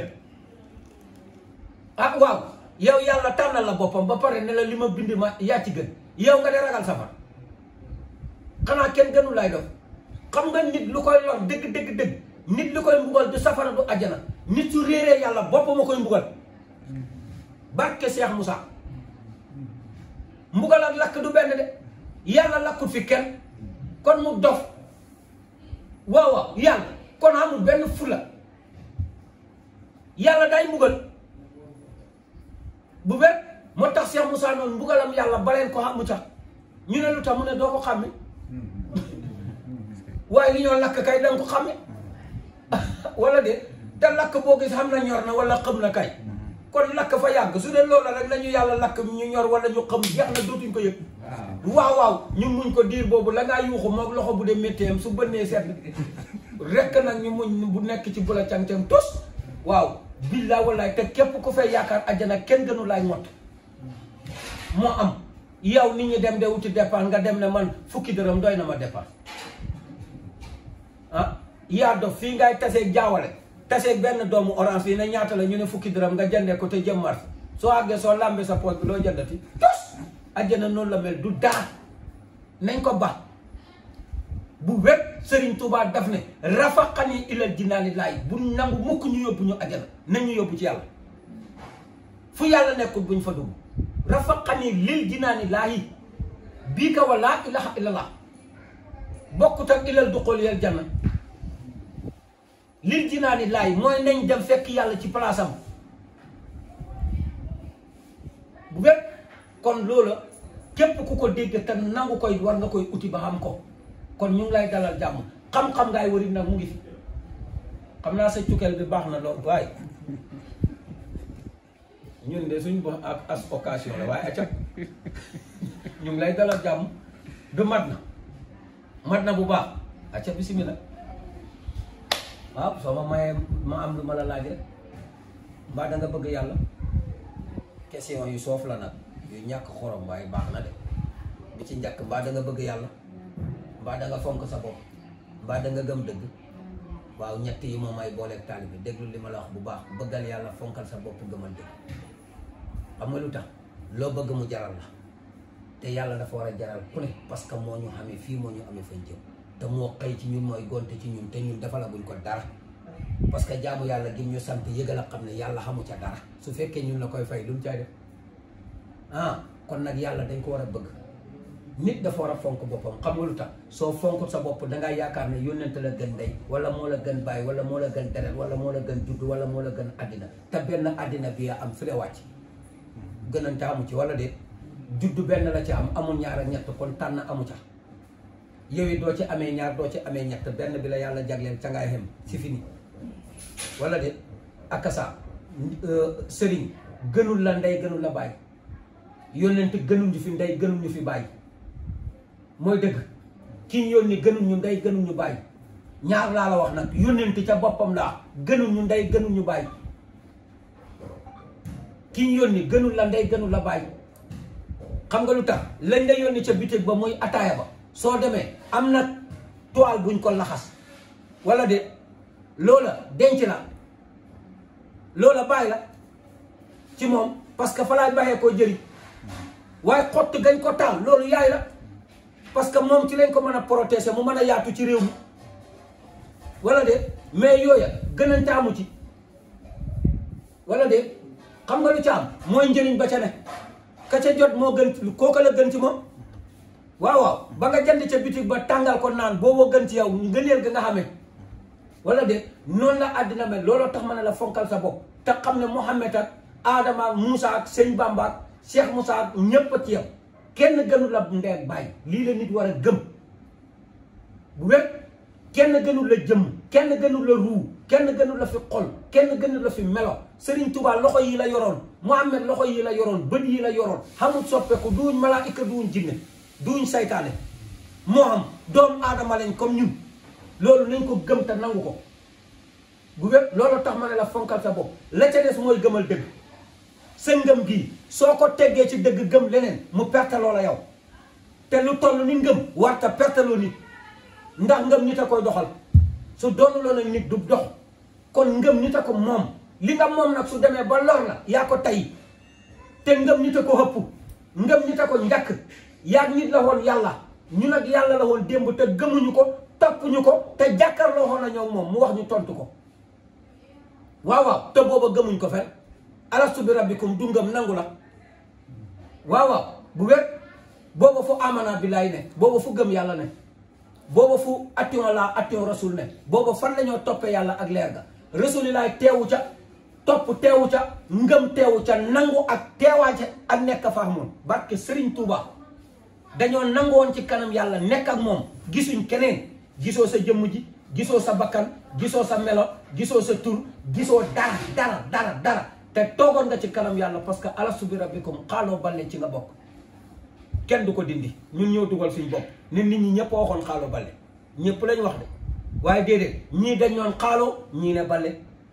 ah waaw yow yàlla tànnal la boppam ba pare ne la li ma bind ma yaa ci gën yow nga de ragal safara xanaa kenn gënu lay doon xam nga nit lu koy lor dëgg dëgg dëgg nit lu koy mbugal du safara du ajjana nit su réeree yàlla boppam a koy mbugal barke Cheikh Moussa mbugal ak lakk du benn de yàlla lakkut fi kenn kon mu dof waaw waaw yàlla kon amul benn fula yàlla day mbugal bu wér moo tax Cheikh Moussa noonu mbugalam yàlla baleen ko xamu ca ñu ne lu tax mu ne doo ko xàmme waaye li ñoo lakk kay danga ko xàmme wala de te lakk boo gis xam na ñor na wala xëm na kay kon lakk fa yàgg su dee loolu rek la ñu yàlla lakk ñu ñor wala ñu xam jeex na dootuñ ko yëg waaw waaw ñu muñ ko diir boobu la ngaa yuuxu moom loxo bu dee métteem su bënnee seet rekk nag ñu muñ bu nekk ci bu la cang-cang tos waaw billaa wallaay te képp ku fay yaakaar ajjana kenn gënu laay mott moo am yow nit ñi dem de wuti dépense nga dem ne man fukki dërëm doy na ma dépense ah yaa dof fii ngay taseeg jaawale taseeg benn doomu orange fii ne ñaata la ñu ne fukki dërëm nga jëndee ko te jëm mars soo àggee soo làmbee sa poche bi loo jëndati tos ajjana noonu la mel du daa nañ ko ba bu wet Serigne Touba daf ne rafaqani ilal jinaani laay bu nangu mukk ñu yóbbu ñu ajjana nañ ñu yóbbu ci yàlla fu yàlla nekkul buñ fa dugg rafaqani lil jinaani laayi bii ka wa laa ilaha illallah bokkut ak ilal duxul yal janna lil jinaani laay mooy nañ dem fekk yàlla ci palaasam bu wet kon loola képp ku ko dégg te nangu koy war nga koy uti ba xam ko kon ñu ngi lay dalal jàmm xam-xam ngaay warit nag mu ngi fi xam naa sa cukkeel bi baax na lool waaye ñun de suñ bo ak as occasion la waaye acca ñu ngi lay dalal jàmm du mat na mat na bu baax acca bismillah waaw soo ma mayee ma am lu ma la laaj rek mbaa da nga bëgg yàlla question yu soof la nag yu ñàkk xorom waaye baax na de bi ci njëkk mbaa da nga bëgg yàlla mbaa da nga fonk sa bopp mbaa da nga gëm dëgg waaw ñett yi moom ay booleeg taalibe bi déglu li ma la wax bu baax bëggal yàlla fonkal sa bopp gëmal dëgg xam nga lu tax loo bëgg mu jaral la te yàlla dafa war a jaral ku ne parce que moo ñu xamee fii moo ñu amee fañ jëm te moo xëy ci ñun mooy gonte ci ñun te ñun dafa la buñ ko dara parce que jaamu yàlla gi ñu sant yëgal a xam ne yàlla xamu ca dara su fekkee ñun la koy fay lu mu cay def ah kon nag yàlla dañ ko war a bëgg nit dafa war a fonk boppam xam nga lu tax soo fonk sa bopp dangaa yaakaar ne yónnente la gën ndey wala moo la gën bàyyi wala moo la gën deret wala moo la gën judd wala moo la gën àddina te benn àddina bi am fi la wàcc gënante amu ci wala déet judd benn la ci am amul ñaar ak ñett kon tànn amu ca yow it doo ci amee ñaar doo ci amee ñett benn bi la yàlla jagleel ca ngay xem si fini wala déet akasa sëriñ gënul la ndey gënul la bàyyi yónnent gënul ñu fi ndey gënul ñu fi bàyyi mooy dëgg ki ñu yónni gënul ñu ndey gënul ñu bàyyi ñaar laa la wax nag yónnent ca boppam laa gënul ñu ndey gënul ñu bàyyi ki ñu yónni gënul la ndey gënul la bàyyi xam nga lu tax lañ la yónni ca bitig ba muy ataaya ba soo demee am na toile buñ ko laxas wala de loola denc la loola bàyyi la ci moom parce que fa laay bàyyee koo jëriñ waaye xott gañ ko taal loolu yaay la parce que moom ci lañ ko mën a protéger mu mën a yaatu ci réew mi wala de mais yooya gënante amu ci wala de xam nga lu ci am mooy njëriñ ba ca ne ka ca jot moo gën kooka la gën ci moom waaw waaw ba nga jënd ca bitig ba tàngal ko naan booboo gën ci yow ngëneel ga nga xamee wala de noonu la àddina mel looloo tax ma ne la fonkal sa bopp te xam ne Mouhamed ak Adama ak Moussa ak Sëñ Bamba ak Cheikh Moussa ak ñépp a ci yow kenn gënu la ndey ak bàyyi lii la nit war a gëm bu wér kenn gënul la jëmm kenn gënul la ruu kenn gënul la fi xol kenn gënul la fi melo Serigne Touba loxo yi la yoroon Mouhamed loxo yi la yoroon bët yi la yoroon xamul soppeeku duuñ malaayika duuñ jinne duuñ saytaane moo xam doomu aadama lañ comme ñun loolu nañ ko gëm te nangu ko bu wér loolu tax ma ne la fonkal sa bopp la ca des mooy gëmal dëgg sa ngëm gii soo ko teggee ci dëgg gëm leneen mu perteloo la yow te lu toll ni ngëm warta perteloo nit ndax ngëm nit a koy doxal su doonuloo nag nit du dox kon ngëm nit a ko moom li nga moom nag su demee ba lor la yaa ko tay te ngëm nit a ko hëpp ngëm nit a ko njàkk yaa nit la woon yàlla ñu nag yàlla la woon démb te gëmuñu ko toppuñu ko te jàkkaarloo woon na ñoom moom mu wax ñu tontu ko waaw waaw te booba gëmuñ ko fen alastu bi rabbikum du ngëm nangu la waaw waaw bu wér booba fu amana billaay ne booba fu gëm yàlla ne booba fu attion la attion rasul ne booba fan la ñoo toppee yàlla ak leer ga rasulilaay teewu ca topp teewu ca ngëm teewu ca nangu ak teewaa ca ak nekk fa moom barke Serigne Touba dañoo nangu woon ci kanam yàlla nekk ak moom gisuñ keneen gisoo sa jëmm ji gisoo sa bakkan gisoo sa melo gisoo sa tur gisoo dara dara dara dara te toogoon nga ci kanam yàlla parce que alastu bi rabbikum xaaloo balle ci nga bokk kenn du ko dindi ñun ñoo dugal suñ bopp nit nit ñi ñëpp waxoon xaaloo balle ñëpp lañ wax de waaye déedéet ñii dañ ñoon xaaloo ñii ne balle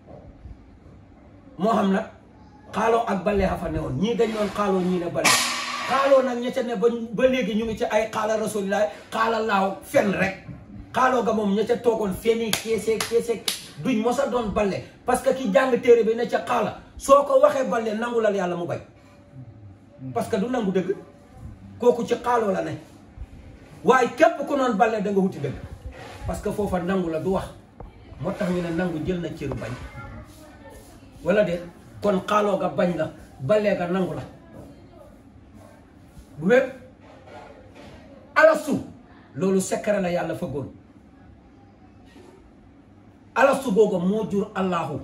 moo xam nag xaaloo ak balle xa fa ne woon ñii dañ ñoon xaaloo ñii ne balle xaaloo nag ña ca ne ba ba léegi ñu ngi ci ay xaala rasulilaay xaala laaw fen rek xaaloo ga moom ña ca toogoon feni keese keese duñ mos a doon balle parce que ki jàng téere bi ne ca xaala soo ko waxee balle nangulal yàlla mu bay parce que du nangu dëgg kooku ci xaaloo la ne waaye képp ku noon balle da nga wuti dëgg parce que foofa nangu la du wax moo tax ñu ne nangu jël na cëru bañ wala de kon xaaloo ga bañ la balle ga nangu la bu wér alastu loolu secret la yàlla fëggoon alastu googa moo jur allahu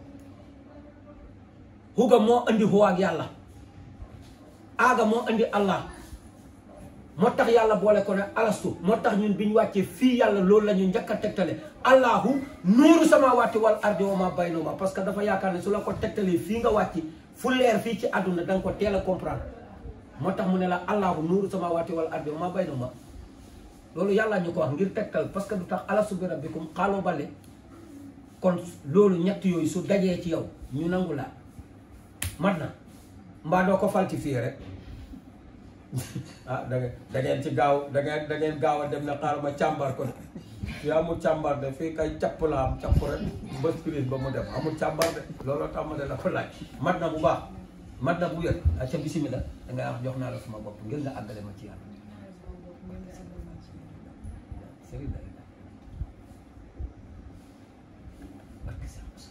huga moo andi huwa ak yàlla aaga moo andi allah moo tax yàlla boole ko ne alastu moo tax ñun bi ñu wàccee fii yàlla loolu la ñu njëkk a tegtale allahu nuuru samaawaati wal ardi wa ma baynahuma parce que dafa yaakaar ne su la ko tegtalee fii nga wàcc fu leer fii ci àdduna da nga ko teel a comprendre moo tax mu ne la allahu nuuru samaawaati wal ardi wa ma baynahuma loolu yàlla ñu ko wax ngir tegtal parce que du tax alastu bi rabbikum xaaloo bale kon loolu ñett yooyu su dajee ci yow ñu nangu la mat na mbaa doo ko falsifié rek ah da ngeen da ngeen ci gaaw da ngeen da ngeen gaaw a dem na xaaral ma càmbar ko de fii amul càmbar de fii kay capp la am capp rek bës prise ba mu dem amul càmbar de looloo tax ma ne la ko laaj mat na bu baax mat na bu wér acca bismillah da ngay wax jox naa la sama bopp ngir nga àggale ma ci yàlla sëriñ la barke Seex Musaa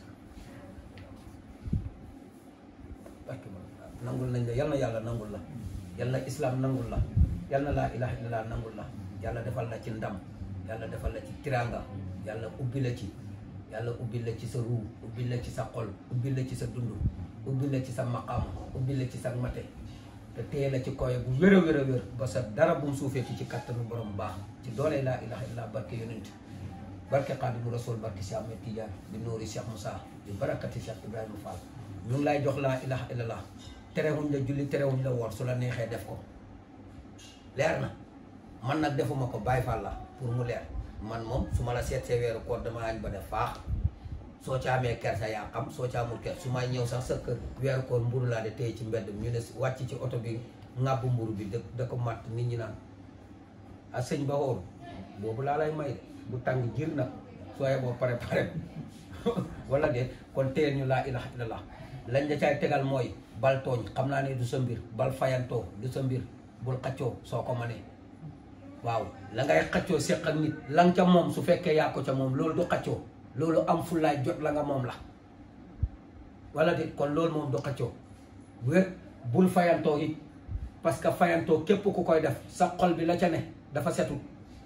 barke ma nangul nañ la yal na yàlla nangul la yal na islam nangul la yal na laa ilaha illallah nangul la yàlla defal la ci ndam yàlla defal la ci tiranga yàlla ubbi la ci yàlla ubbi la ci sa ruu ubbi la ci sa xol ubbi la ci sa dund ubbi la ci sa maqaam ubbi la ci sa mate te téye la ci koy bu wér a wér a wér ba sa dara bu mu suufeeti ci kattanu borom baax ci doole laa ilaha illallah barke yonent barke xaadimu rasul barke Cheikh Ahmed Tidiane bi nuuri Cheikh Moussa bi barakati Cheikh Ibrahima Fall ñu ngi lay jox laa ilaha illallah terewuñ la julli terewuñ la woor su la neexee def ko leer na man nag defuma ko bàyyi Fall la pour mu leer man moom su ma la seet see weeru koor dama añ ba def faax soo ca amee kersa yaa xam soo ca amul kersa su may ñëw sax sa kër weeru koor mburu laa de téye ci mbedd mi ñu ne wàcc ci oto bi ŋàbb mburu bi da da ko matt nit ñi naan a sëñ ba xool boobu laa lay may de bu tàng jir nag soo yeboo pare pare wala de kon téyel ñu laa ilaha illallah lañ la caay tegal mooy bal tooñ xam naa ne du sa mbir bal fayantoo du sa mbir bul xaccoo soo ko mënee waaw la ngay xaccoo séq ak nit la nga ca moom su fekkee yaa ko ca moom loolu du xaccoo loolu am fulaay jot la nga moom la wala de kon loolu moom du xaccoo wér bul fayantoo it parce que fayantoo képp ku koy def sa xol bi la ca ne dafa setul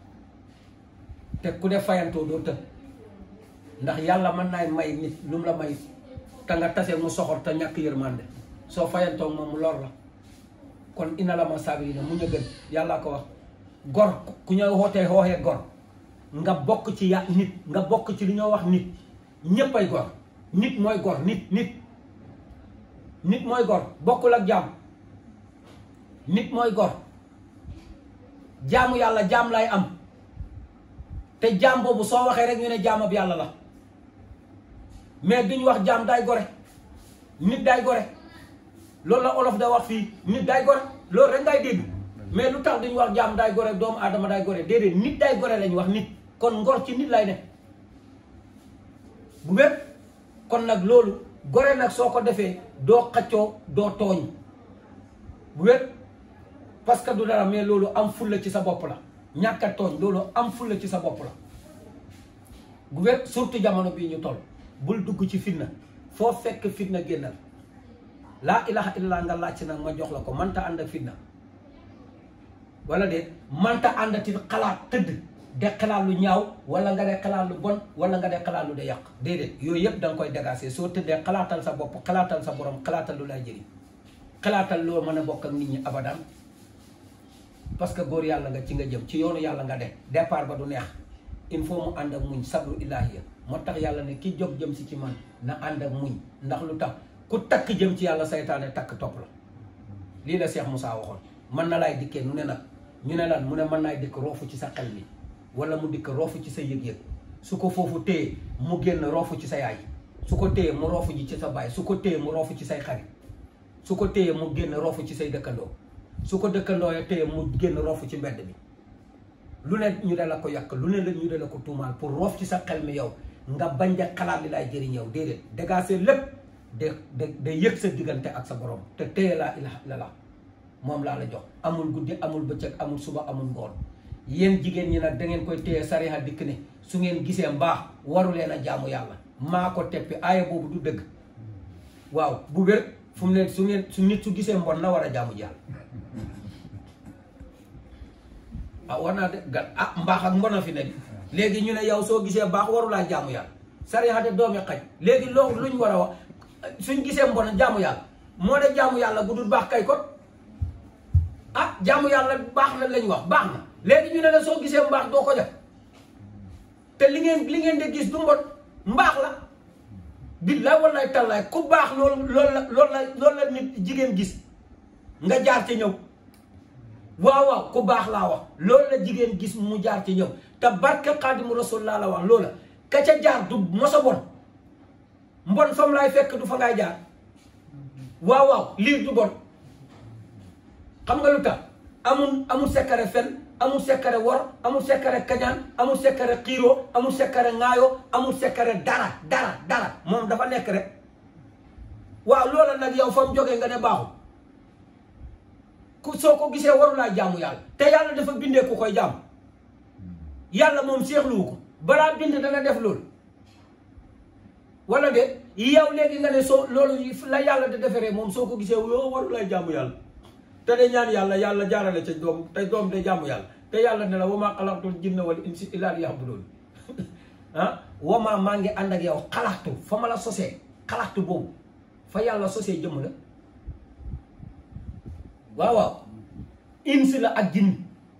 te ku def fayantoo doo tëb ndax yàlla mën naay may nit lu mu la may te nga tase mu soxor te ñàkk yërmande soo fayantoo moom mu lor la kon ina la ma saabirina mu ñu gën yàllaa ko wax gor ku ñëw wootee xooxee gor nga bokk ci ya nit nga bokk ci li ñoo wax nit ñépp ay gor nit mooy gor nit nit nit mooy gor bokkul ak jaam nit mooy gor jaamu yàlla jaam lay am te jaam boobu soo waxee rek ñu ne jaamab yàlla la mais duñ wax jaam day gore nit day gore loolu la olof da wax fii nit day gore loolu rek ngay dégg mais lu tax duñ wax jaam day gore doomu aadama day gore déedéet nit day gore lañ wax nit kon ngor ci nit lay ne bu bépp kon nag loolu gore nag soo ko defee doo xaccoo doo tooñ bu bépp parce que du dara mais loolu am fulla ci sa bopp la ñàkk a tooñ loolu am fulla ci sa bopp la bu bépp surtout jamono bii ñu toll bul dugg ci fitna foo fekk fitna génnal laa ilaha illallah nga laaj nag ma jox la ko manta ànd ak fitna wala de manta àndati xalaat tëdd de xalaat lu ñaaw wala nga de xalaat lu bon wala nga de xalaat lu de yàq déedéet yooyu yëpp da nga koy dégager soo tëddee xalaatal sa bopp xalaatal sa borom xalaatal lu lay jëriñ xalaatal loo mën a bokk ak nit ñi abadan parce que góor yàlla nga ci nga jëm ci yoonu yàlla nga de départ ba du neex il faut mu ànd ak muñ sabru ilahiya moo tax yàlla ne ki jóg jëm si ci man na ànd ak muñ ndax lu tax ku takk jëm ci yàlla saytaane takk topp la lii la Cheikh Moussa waxoon mën na laay dikkee nu ne nag ñu ne lan mu ne mën naay dikk roofu ci sa xel mi wala mu dikk roofu ci sa yëg-yëg su ko foofu téye mu génn roofu ci sa yaay su ko téye mu roofu ji ci sa baay su ko téye mu roofu ci say xarit su ko téye mu génn roofu ci say dëkkandoo su ko dëkkandoo ya téye mu génn roofu ci mbedd mi lu ne ñu de la ko yàq lu ne la ñu de la ko tuumaal pour roof ci sa xel mi yow nga bañ de xalaat li lay jëriñ yow déedéet dégager lépp de de de yëg sa diggante ak sa borom te téye laa ilaha illallah moom laa la jox amul guddi amul bëccëg amul suba amul ngoon yéen jigéen ñi nag da ngeen koy téye sariha dikk ne su ngeen gisee mbaax waru leen a jaamu yàlla maa ko teppi aaya boobu du dëgg waaw bu wér fu mu ne su ngeen su nit su gisee mbon na war a jaamu yàlla ah war naa de gat ah mbaax ak mbon a fi ne di léegi ñu ne yow soo gisee baax warulaa jaamu yàlla sariha de doomi xaj léegi loolu luñ war a wax suñ gisee mbon jaamu yàlla moo de jaamu yàlla bu dul baax kay kon ah jaamu yàlla baax na lañ wax baax na léegi ñu ne la soo gisee mbaax doo ko def te li ngeen li ngeen de gis du mbon mbaax la billaay wallaay tallaay ku baax loolu loolu la loolu la loolu la nit jigéen gis nga jaar ci ñëw waaw waaw ku baax laa wax loolu la jigéen gis mu jaar ci ñëw te barke xaadimu rasul laa la wax loola ka ca jaar du mosa bon mbon fam laay fekk du fa ngay jaar waaw waaw lii du bon xam nga lu tax amul amul sekkare fen amul sekkare wor amul sekkare kañaan amul sekkare xiiroo amul sekkare ŋaayoo amul sekkare dara dara dara moom dafa nekk rek waaw loola nag yow fa mu jógee nga ne baaxul ku soo ko gisee warulaa jaamu yàlla te yàlla dafa bindee ku koy jaam yàlla moom seexluwu ko balaa bind dana def loolu wala de yow léegi nga ne soo loolu la yàlla da deferee moom soo ko gisee yoo warulaa jaamu yàlla te de ñaan yàlla yàlla jaarale ca doom te doom de jaamu yàlla te yàlla ne la wamaa xalaqtul jinna wal insi illaa liya'buduun ah wamaa maa ngi ànd ak yow xalaatu fa ma la sosee xalaatu boobu fa yàlla sosee jëmm la waaw waaw insi la ak jinn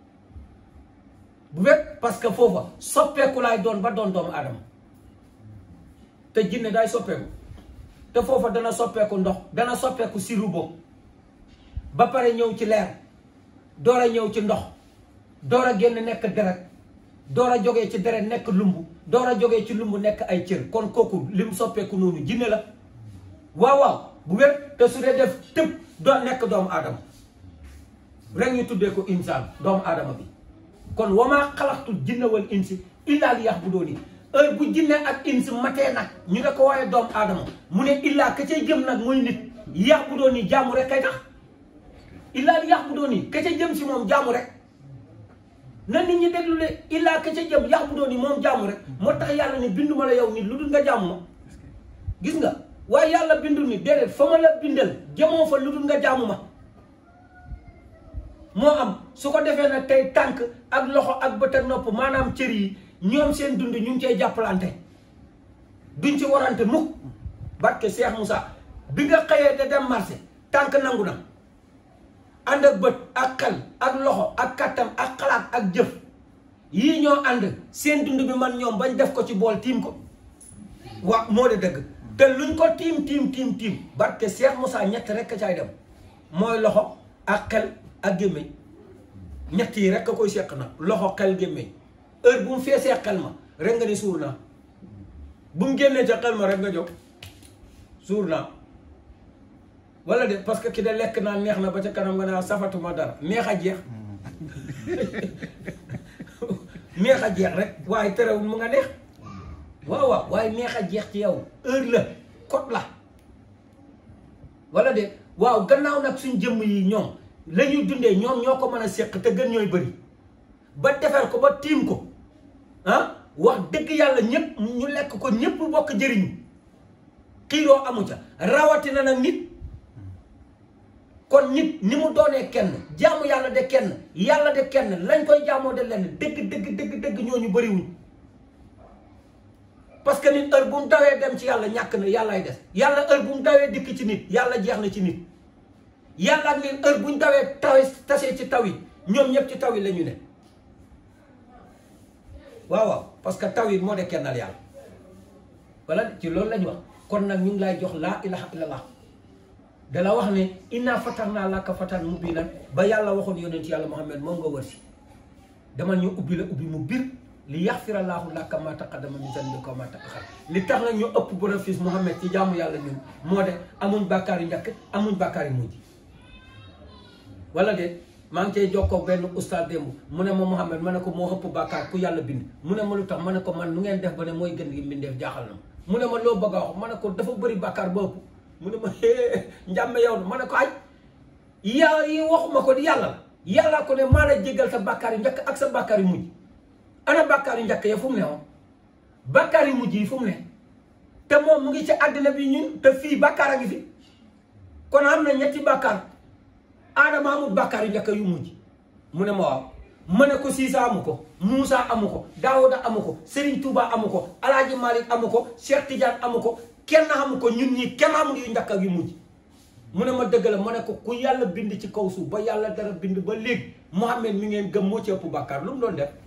bu fekk parce que foofa soppeeku laay doon ba doon doomu aadama te jinne day soppeeku te foofa dana soppeeku ndox dana soppeeku siru boobu ba pare ñëw ci leer door a ñëw ci ndox door a génn nekk deret door a jógee ci deret nekk lumbu door a jógee ci lumbu nekk ay cër kon kooku lim soppeeku noonu jinne la waaw waaw bu wér te su dee def tëb doo nekk doomu aadama rek ñu tuddee ko insaan doomu aadama bi kon wamaa xalaxtul jinne wal insi illaa li ya'buduuni heure bu jinne ak insi matee nag ñu ne ko waaye doomu aadama mu ne illaa ka cay jëm nag mooy nit ya'buduuni jaamu rek kay tax illaa li ya'buduuni ka ca jëm si moom jaamu rek na nit ñi déglu le illaa ka ca jëm ya'buduuni moom jaamu rek moo tax yàlla ne binduma la yow nit lu dul nga jaamu ma gis nga waaye yàlla bindul ni déedéet fa ma la bindal jëmoo fa lu dul nga jaamu ma moo am su ko defee nag tey tànk ak loxo ak bët ak nopp maanaam cër yi ñoom seen dund ñu ngi cay jàppalante duñ ci warante mukk barke Cheikh Moussa bi nga xëyee de dem marché tànk nangu na ànd ak bët ak xel ak loxo ak kattan ak xalaat ak jëf yii ñoo ànd seen dund bi man ñoom bañ def ko ci bool tiim ko wa moo de dëgg te luñ ko tiim tiim tiim tiim barke Cheikh Moussa ñett rekk caay dem mooy loxo ak xel ak gémmiñ ñett yi rekk a koy seq nag loxo xel gémmiñ heure bu mu feesee xel ma rek nga ni suur naa bu mu génnee ca xel ma rek nga jóg suur naa wala de parce que ki de lekk naa neex na ba ca kanam nga naa safatuma dara neex a jeex neex a jeex rek waaye terewul mu nga neex waaw waaw waaye neex a jeex ci yow heure la code la wala de waaw gannaaw nag suñ jëmm yi ñoom la ñuy dundee ñoom ñoo ko mën a seq te gën ñooy bëri ba defar ko ba tiim ko ah wax dëgg yàlla ñëpp ñu lekk ko ñëpp bokk jëriñu xiiroo amu ca rawatina nag nit kon nit ni mu doonee kenn jaamu yàlla de kenn yàlla de kenn lañ koy jaamoo de lenn dëgg dëgg dëgg dëgg ñooñu bëriwuñ parce que nit heure bu mu dawee dem ci yàlla ñàkk na yàllaay des yàlla heure bu mu dawee dikk ci nit yàlla jeex na ci nit yàlla ak nit heure bu ñu dawee tawe tasee ci taw yi ñoom ñëpp ci taw yi la ñu ne waaw waaw parce que taw yi moo de kennal yàlla wala ci loolu la ñu wax kon nag ñu ngi lay jox laa ilaha illallah da la wax ne inna fatahna laka fatan mubinan ba yàlla waxoon yonent yàlla Muhammad moom nga wër si dama ñu ubbi la ubbi mu bir li yaxfira laahu laka ma taqaddama min zanbika wa ma ta'akhkhara li tax nag ñu ëpp bénéfice Muhammad ci jaamu yàlla ñun moo de amuñ bàkkaar yu njëkk amuñ bàkkaar yu mujj wala de maa ngi cay jokkoo benn oustaz démb mu ne ma Muhammad ma ne ko moo ëpp bàkkaar ku yàlla bind mu ne ma lu tax ma ne ko man nu ngeen def ba ne mooy gën gi mbindeef jaaxal na ma mu ne ma loo bëgg a wax ma ne ko dafa bëri bàkkaar ba ëpp mu ne ma njàmme yow na ma ne ko aj yaa yi waxuma ko di yàlla la yàlla ko ne maa la jégal sa bàkkaar yu njëkk ak sa bàkkaar yu mujj ana bàkkaar yu njëkk ya fu mu ne woon bàkkaar yu mujj yi fu mu ne te moom mu ngi ci àddina bi ñun te fii bàkkaar a ngi fi kon am na ñetti bàkkaar aadama amul bàkkaar yu njëkk yu mujj mu ne ma waaw ma ne ko Siisa amu ko Muusa amu ko Daawuda amu ko Serigne Touba amu ko Alaaji Malik amu ko Cheikh Tidiane amu ko kenn amu ko ñun ñii kenn amul yu njëkk ak yu mujj mu ne ma dëgg la ma ne ko ku yàlla bind ci kaw suuf ba yàlla dara bind ba léegi Muhammad mi ngeen gëm moo ci ëpp bàkkaar lu mu doon def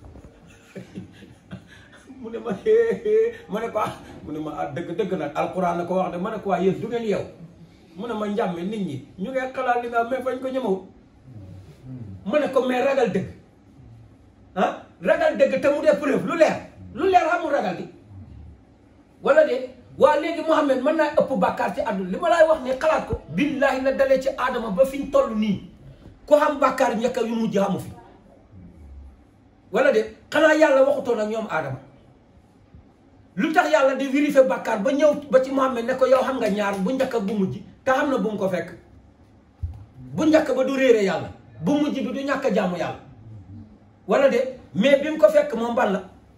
mu ne ma ma ne ko ah mu ne ma ah dëgg dëgg nag alquran na ko wax de ma ne ko waa yéen du ngeen yow mu ne ma njàmme nit ñi ñu ngeen xalaat li nga mais fañ ko ñëmawut ma ne ko mais ragal dëgg ah ragal dëgg te mu dee preuve lu leer lu leer xamul ragal di wala de waa léegi Muhammad mën naa ëpp bàkkaar ci àdduna li ma laay wax ne xalaat ko billaahi la dalee ci aadama ba fi ñu toll nii ku xam bàkkaar njëkk yu mujj xamu fi wala de xanaa yàlla waxutoon ak ñoom aadama lu tax yàlla di vérifier bàkkaar ba ñëw ba ci Muhammad ne ko yow xam nga ñaar bu njëkk ak bu mujj te xam na bu mu ko fekk bu njëkk ba du réere yàlla bu mujj bi du ñàkk a jaamu yàlla wala de mais bi mu ko fekk moom ban la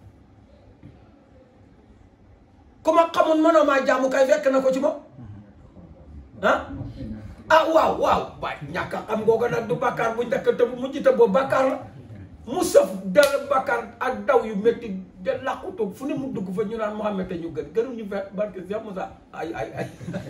ku ma xamul mënoo maa jaamu kay fekk na ko ci moom ah ah waaw waaw waay ñàkk a xam googu nag du bàkkaar bu njëkk te bu mujj te boobu bàkkaar la mu sëf dal bàkkaar ak daw yu métti de làqutu fu ne mu dugg fa ñu naan Muhammad te ñu gën gënu ñu fekk barke Cheikh Moussa ay ay ay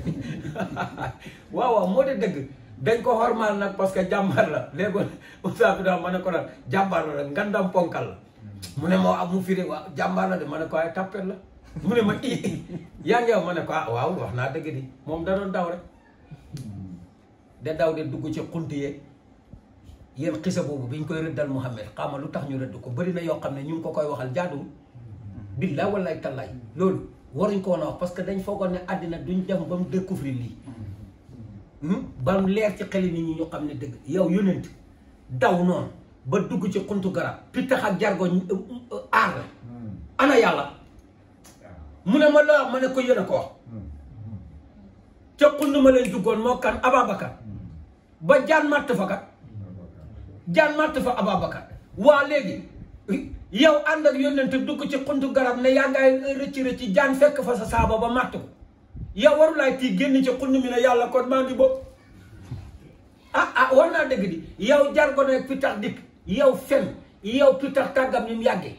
waaw waaw moo de dëgg dañ ko xormaal nag parce que jàmbaar la léegi Moussa bi daal ma ne ko nag jàmbaar la rek ngandam ponkal la mu ne moo am mu firi waaw jàmbaar la de ma ne ko ay tappet la mu ne ma i yaa ngi yow ma ne ko ah waaw wax naa dëgg di moom da doon daw rek de daw de dugg ci xunti yeeg yéen xisa boobu biñ koy rëddal Muhammad xama lu tax ñu rëdd ko bëri na yoo xam ne ñu ngi ko koy waxal jaaduwul billaay wallaay tallaay loolu waruñ ko woon a wax parce que dañ foogoon ne àddina duñ dem ba mu découvrir lii ba mu leer ci xeli nit ñi ñu xam ne dëgg yow yónent daw noonu ba dugg ci xuntu garab pittax ak jargo aar la ana yàlla mu ne ma la wax ma ne ko yéen a ko wax ca xund ma leen duggoon moo kan Ababacar ba jaan màtt fa kat jaan màtt fa Ababacar waa léegi yow ànd ak yónnent dugg ci xuntu garab ne yaa ngay rëcc rëcc jaan fekk fa sa saaba ba màtt ko yow warulaay tii génn ci xund mi ne yàlla kon maa ngi bopp ah ah war naa dëgg di yow jargo ne pitax dikk yow fen yow pitax tàggam ni mu yàggee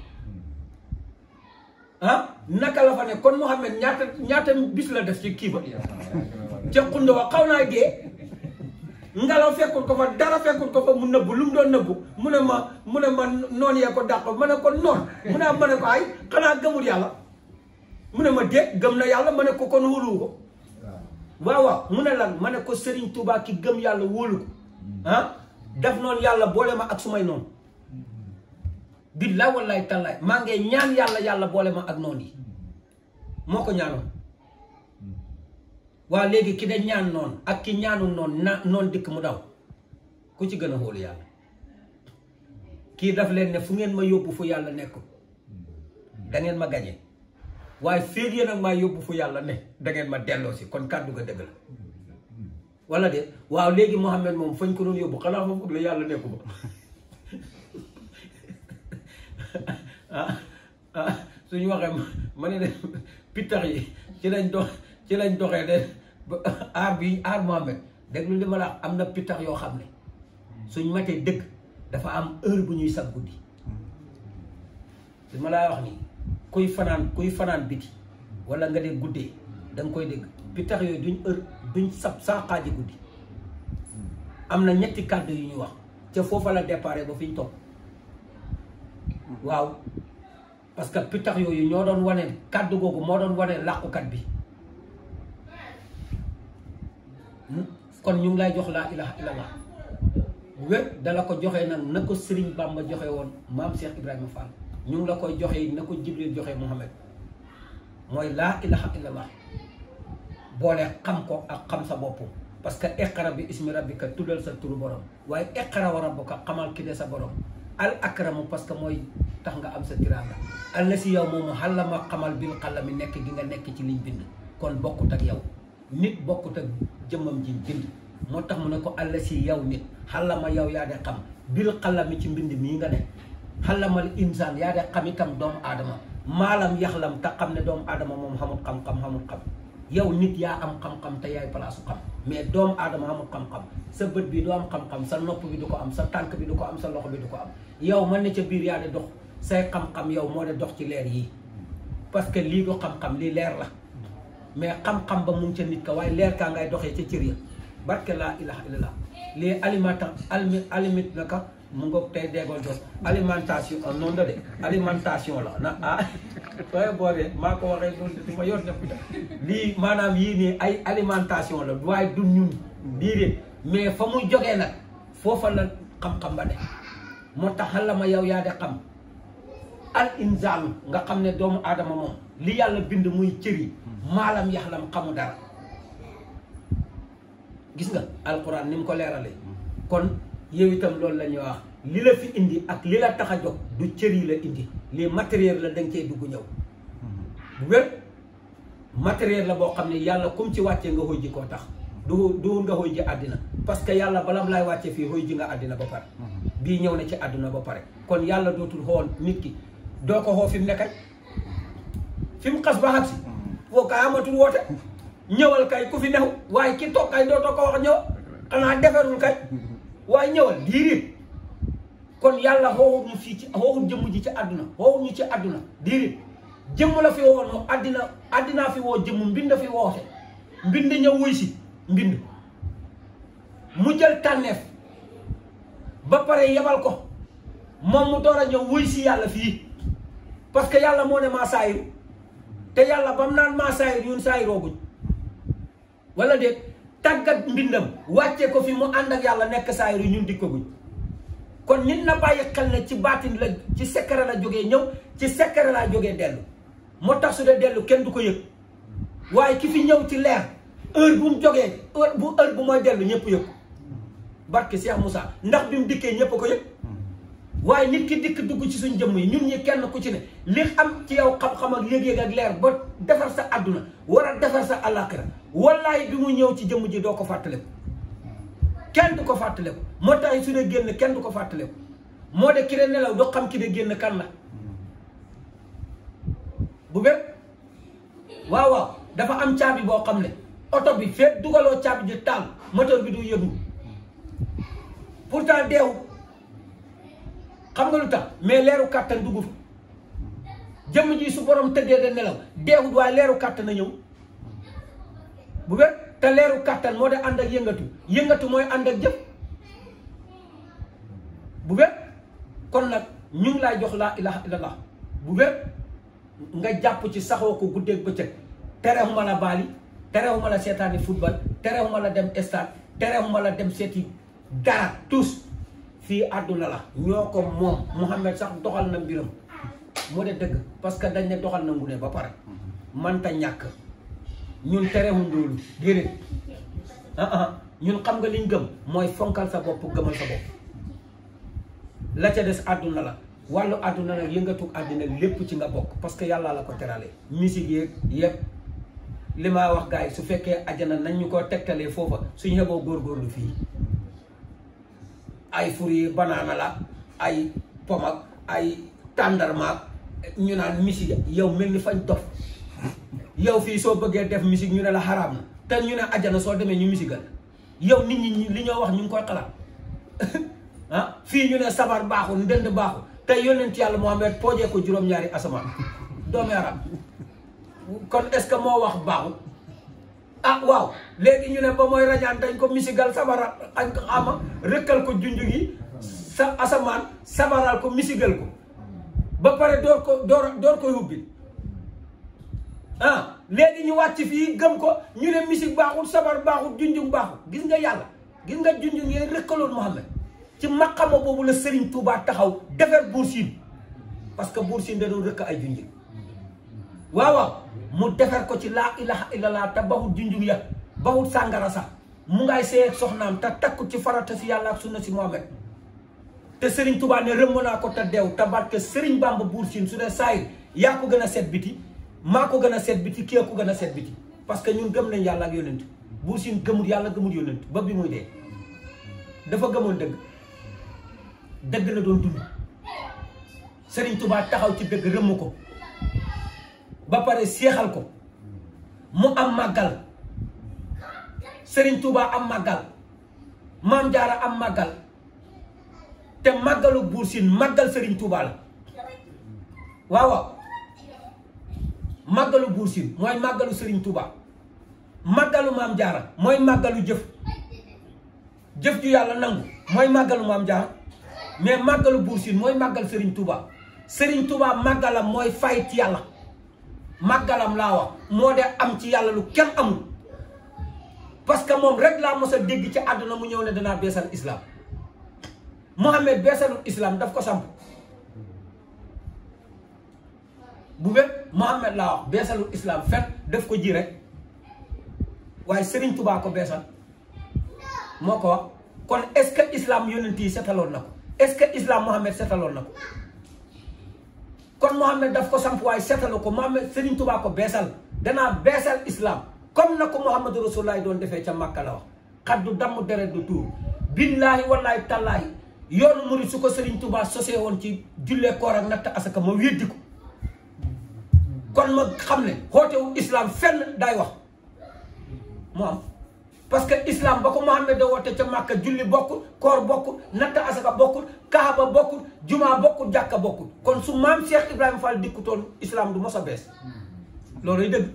ah naka la fa ne kon Mouhamed ñaata ñaata bis la def ci kii ba ca xund wa xaw naa dee ngelaw fekkul ko fa dara fekkul ko fa mu nëbbu lu mu doon nëbbu mu ne ma mu ne ma noon yee ko dàq ma ne ko noon mu ne ma ne ko ay xanaa gëmul yàlla mu ne ma déet gëm na yàlla ma ne ko kon wóoluwu ko waaw waaw mu ne lan ma ne ko Serigne Touba ki gëm yàlla wóolu ko ah def noonu yàlla boole ma ak sumay noonu billaay wallaay tallaay maa ngi ñaan yàlla yàlla boole ma ak noonu yi moo ko ñaanoon waa léegi ki da ñaan noonu ak ki ñaanul noonu na noonu dikk mu daw ku ci gën a xóolu yàlla kii daf leen ne fu ngeen ma yóbbu fu yàlla nekk da ngeen ma gañe waaye féeg yéen ak maa yóbbu fu yàlla ne da ngeen ma delloo si kon kàddu ga dëgg la wala de waaw léegi Mouhamed moom fañ ko doon yóbbu xanaa ma foog la yàlla nekku ba ah ah suñu waxee ma ne de pittax yi ci lañ dox ci lañ doxee de aar bi aar Mouhamed déglu li ma la am na pittax yoo xam ne suñ matee dëgg dafa am heure bu ñuy sab guddi li ma laa wax nii kuy fanaan kuy fanaan biti wala nga dee guddee da nga koy dégg pittax yooyu duñ heure duñ sab saa xaaji guddi am na ñetti kàddu yu ñu wax ca foofa la déparé ba fi ñu toog waaw parce que pittax yooyu ñoo doon wane kàddu googu moo doon wane làqukat bi kon ñu ngi lay jox laa ilaha illallah wér dala ko joxee nag na ko Serigne Bamba joxe woon maam Cheikh Ibrahima Fall ñu ngi la koy joxe na ko Jibril joxe Muhammad mooy laa ilaha illallah boole xam ko ak xam sa bopp parce que iqra bi ismi rabbika tuddal sa turu borom waaye iqra wa rabbuka xamal ki de sa borom al akramu parce que mooy tax nga am sa tiraanga al na si yow moomu xalama xamal bil xalami nekk gi nga nekk ci liñ bind kon bokkut ak yow nit bokkut ak jëmmam jiñ bind moo tax mu ne ko àll si yow nit xalama yow yaa de xam bil xalami ci mbind mii nga ne xalamal insaan yaa de xam itam doomu aadama maalam yaxlam te xam ne doomu aadama moom xamul xam-xam xamul xam yow nit yaa am xam-xam te yaay palaasu xam mais doomu aadama amul xam-xam sa bët bi du am xam-xam sa nopp bi du ko am sa tànk bi du ko am sa loxo bi du ko am yow man ne ca biir yaa de dox say xam-xam yow moo de dox ci leer yii parce que lii du xam-xam lii leer la mais xam-xam ba mu ngi ca nit ka waaye leer kaa ngay doxee ca cër ya barke laa ilaha illallah lii alimenta alimi alimit naka mu ngoog tey déggoo jot alimentation noonu la de alimentation la na ah sooy boobee maa ko waxee loolu du ma yor ne puta lii maanaam yii nii ay alimentation la waaye du ñun diirée mais fa muy jógee nag foofa la xam-xam ba de moo tax xala ma yow yaa de xam al insaanu nga xam ne doomu aadama moom li yàlla bind muy cër yi maalam yaxlam xamu dara gis nga alquran ni mu ko leeralee kon yow itam loolu la ñuy wax li la fi indi ak li la tax a jóg du cër yi la indi lii matériel la danga cee dugg ñëw bu wér matériel la boo xam ne yàlla comme ci wàccee nga xëy ji koo tax du du nga xëy ji àddina parce que yàlla balam laay wàccee fii xëy ji nga àddina ba pare bii ñëw na ci àdduna ba pare kon yàlla dootul xool nit ki doo ko xoo fi mu nekkay fi mu xas ba xam si foo kay amatul woote ñëwal kay ku fi new waaye ki toog kay dootoo ko wax ñëw xanaa defarul kay waaye ñëwal diiriit kon yàlla xooxut ñu fii ci xooxut jëmm ji ci àdduna xooxut ñu ci àdduna diiriit jëmm la fi woon moom àddina àddinaa fi woo jëmm mbind fi woote mbind ñëw wuy si mbind mu jël tànneef ba pare yebal ko moom mu door a ñëw wuy si yàlla fii parce que yàlla moo ne maa saayiru te yàlla ba mu naan maa saayir ñun saayirooguñ wala déet tàggat mbindam wàcce ko fi mu ànd ak yàlla nekk saayiru ñun dikkaguñ kon nit na bàyyi xel ne ci baatin la ci secret la jógee ñëw ci secret laa jógee dellu moo tax su dee dellu kenn du ko yëg waaye ki fi ñëw ci leer heure bu mu jógee heure bu heure bu mooy dellu ñëpp yëg barke Cheikh Moussa ndax bi mu dikkee ñëpp ko yëg waaye nit ki dikk dugg ci suñ jëmm yi ñun ñi kenn ku ci ne li am ci yow xam-xam ak yëg-yëg ak leer ba defar sa àdduna war a defar sa àllaaxira wallaay bi mu ñëw ci jëmm ji doo ko fàttaliku kenn du ko fàttaliku moo tax su dee génn kenn du ko fàttaliku moo de ki de nelaw doo xam ki de génn kan la bu bépp waaw waaw dafa am caabi boo xam ne oto bi feet dugaloo caabi ji taal moteur bi du yëngu pourtant deewu xam nga lu tax mais leeru kàttan dugg fa jëmm ji su borom tëddee da nelaw deewut waaye leeru kàttan a ñëw bu wér te leeru kàttan moo de ànd ak yëngatu yëngatu mooy ànd ak jëf bu wér kon nag ñu ngi laay jox laa ilaha illallah bu wér nga jàpp ci saxoo ko guddeeg bëccëg terewuma la baali terewuma la seetaani football terewuma la dem stade terewuma la dem seeti dara tous fii àdduna la ñoo ko moom Mouhamed sax doxal na mbiram moo de dëgg parce que dañ ne doxal na ngune ba pare manta ñàkk ñun terewuñ loolu déedéet ah ah ñun xam nga liñ gëm mooy fonkal sa bopp gëmal sa bopp la ca des àdduna la wàllu àdduna nag yëngatu àddina lépp ci nga bokk parce que yàlla la ko terale musique yeeg yëpp li ma wax gars yi su fekkee ajana nañ ñu ko tegtalee foofa suñu xeboo góorgóorlu fii ay fur yi banaana la ay pomak ay tàndarmaak ñu naan musique yow mel ni fañ dof yow fii soo bëggee def musique ñu ne la xaraam na te ñu ne ajana soo demee ñu musigal yow nit ñi li ñoo wax ñu ngi koy xalaat ah fii ñu ne sabar baaxul ndënd baaxul te yonent yàlla Muhammad poojee ko juróom-ñaari asamaan doomi arab kon est-ce que moo wax baaxul ah waaw léegi ñu ne ba mooy rañaan dañ ko misigal sabara ak xama rëkkal ko junj gi sa asamaan sabaral ko misigal ko ba pare door ko door door koy hubbil ah léegi ñu wàcc fii gëm ko ñu ne misik baaxul sabar baaxul junjung baaxul gis nga yàlla gis nga junjung yee rëkkaloon Muhammad ci maqama boobu la Serigne Touba taxaw defar Buur Siin parce que Buur Siin da doon rëkk ay junjung waaw waaw mu defar ko ci laa ilaha illallah te baxut junjung ya baxut sàngara sax mu ngay seey ak soxnaam te takku ci farata si yàlla ak sunna si Muhammad te Serigne Touba ne rëmm naa ko te deew te barke Serigne Bamba Buur Siin su dee saayir yaa ko gën a set biti maa ko gën a set biti kii ko gën a set biti parce que ñun gëm nañ yàlla ak yonent Buur Siin gëmul yàlla gëmul yonent ba bi muy dee dafa gëmoon dëgg dëgg la doon dund Serigne Touba taxaw ci dëgg rëmm ko ba pare seexal ko mu am màggal Serigne Touba am màggal Maam Jaara am màggal te màggalu Buur Siin màggal Serigne Touba la waaw waaw màggalu Buur Siin mooy màggalu Serigne Touba màggalu Maam Jaara mooy màggalu jëf jëf ju yàlla nangu mooy màggalu Maam Jaara mais màggalu Buur Siin mooy màggal Serigne Touba Serigne Touba màggalam mooy fay ci yàlla màggalam laa wax moo de am ci yàlla lu kenn amul parce que moom rek laa mos a dégg ci àdduna mu ñëw ne danaa beesal islam Mohamed beesalul islam daf ko samp bu wépp Mohamed laa wax beesalul islam fet daf ko ji rek waaye Serigne Touba ko beesal moo ko wax kon est-ce que islam yonent yi setaloon na ko est-ce que islam Mohamed setaloon na ko kon Mohamed daf ko samp waaye setalu ko Mohamed Serigne Touba ko beesal danaa beesal islam comme na ko Muhammadu Rasulullah doon defee ca Makka la wax xat du damm deret du tuur billaahi wallaahi tallaahi yoonu murid su ko Serigne Touba sosee woon ci jullee koor ak natt asaka ma weddi ko kon ma xam ne xootewu islam fenn daay wax mu am parce que islam ba ko Mohamed da woote ca Makka julli bokkul koor bokkul natt asaka bokkul kaaba bokkul jumaa bokkul jàkka bokkul kon su maam Cheikh Ibrahima Fall dikkutoon islam du mos a bees looluy dëgg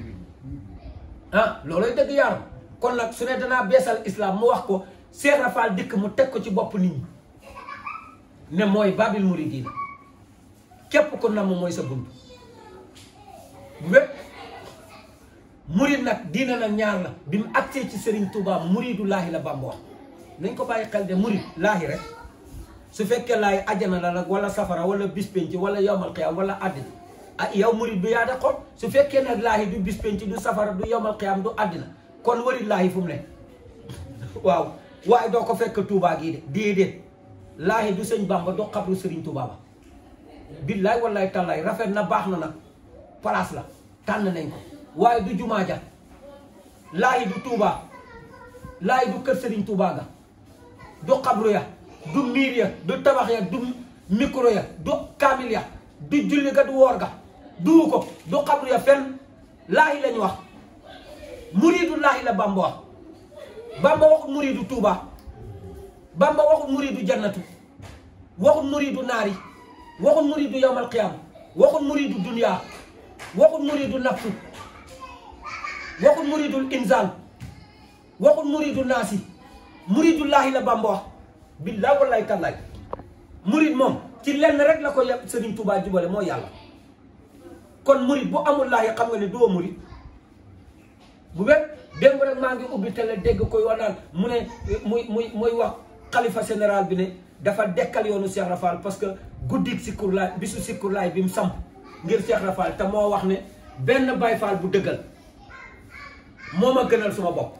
ah looloy dëgg yaaram kon nag su ne danaa beesal islam mu wax ko Cheikh Rafal dikk mu teg ko ci bopp nit ñi ne mooy babil muridina képp ko namm mooy sa bunt bu wépp murid nag diina nag ñaar la bi mu agsee ci Serigne Touba muridu laahi la Bamba wax nañ ko bàyyi xel de murid laahi rek su fekkee laay ajana la nag wala safara wala bis penc wala yowmal qiyaam wala àddina ah yow murid bi yaa de xool su fekkee nag laahi du bis penc du safara du yowmal qiyaam du àddina kon warit laahi fu mu ne waaw waaye doo ko fekk Touba gii de déedéet laahi du sëñ Bamba du xabru Sëriñ Touba ba billaay wallaay tallaay rafet na baax na nag place la tànn nañ ko waaye du jumaa ja laahi du Touba laahi du kër Sëriñ Touba ga du xabru ya du miir ya du tabax ya du micro ya du kaamil ya du julli ga du woor ga duu ko du xabru ya fenn laahi lañ wax muridu laahi la Bamba wax Bamba waxul muridu Touba Bamba waxul muridu jannatu waxul muridu naari waxul muridu yawmal qiyaam waxul muridu dunya waxul muridu nafsu waxul muridul inzal waxul muridu naasi muridu laahi la Bamba wax billaay wallaay tallaay murid moom ci lenn rek la ko yem Serigne Touba jubale moo yàlla kon murid bu amul laahi xam nga ne doo murid bu wér démb rek maa ngi ubbi télé dégg koy wax naan mu ne muy muy muy wax xalifa général bi ne dafa dekkal yoonu Cheikh Rafal parce que guddik sikkur laay bisu sikkur laay bi mu samp ngir Cheikh Rafal te moo wax ne benn Baay Faal bu dëggal moo ma gënal suma bopp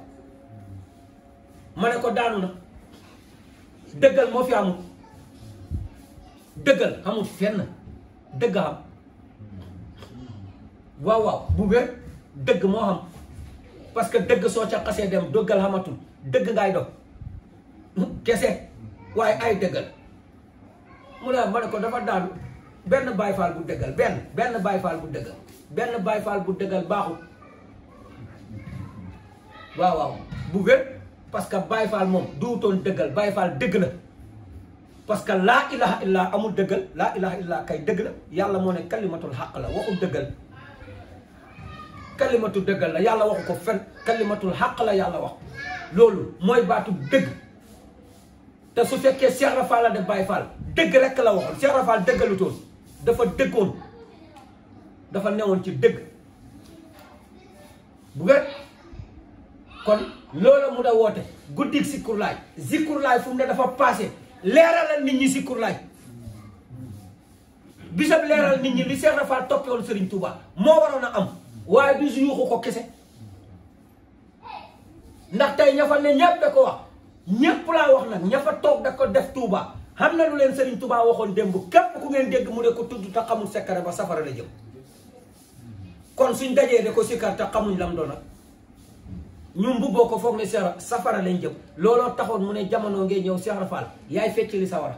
ma ne ko daanu na dëggal moo fi amul dëggal amul fenn dëgg xam waaw waaw bu wér dëgg moo xam parce que dëgg soo ca xasee dem dëggal xamatul dëgg ngay dox kese waaye ay dëggal mu ne ma ne ko dafa daanu benn Baay Faal bu dëggal benn benn Baay Faal bu dëggal benn Baay Faal bu dëggal baaxul waaw waaw bu wér parce que Baay Faal moom duutoon dëggal Baay Faal dëgg la parce que laa ilaha illa amul dëggal laa ilaha illa kay dëgg la yàlla moo ne kalimatul xaq la waxul dëggal kalimatu dëggal la yàlla waxu ko fen kalimatul xaq la yàlla wax loolu mooy baatu dëgg te su fekkee Cheikh Rafal la def Baay Faal dëgg rekk la waxoon Cheikh Rafal dëggalutoon dafa dëggoon dafa newoon ci dëgg bu wér kon loolu mu da woote guddik sikkurlaay sikkurlaay fu mu ne dafa passé leeralal nit ñi sikkurlaay bisab leeral nit ñi li Cheikh Rafal toppewoon Serigne Touba moo waroon a am waaye du si yuuxu ko kese ndax tey ña fa ne ñépp da ko wax ñépp laa wax nag ña fa toog da ko def Touba xam na lu leen Serigne Touba waxoon démb képp ku ngeen dégg mu ne ko tudd te xamul sekkare ba safara la jëm kon suñ dajee de ko sikkar te xamuñ lam doon nag ñu mbubboo ko foog ne sera safara lañ jëm looloo taxoon mu ne jamono ngay ñëw Cheikh Rafal yaay fecc li sawara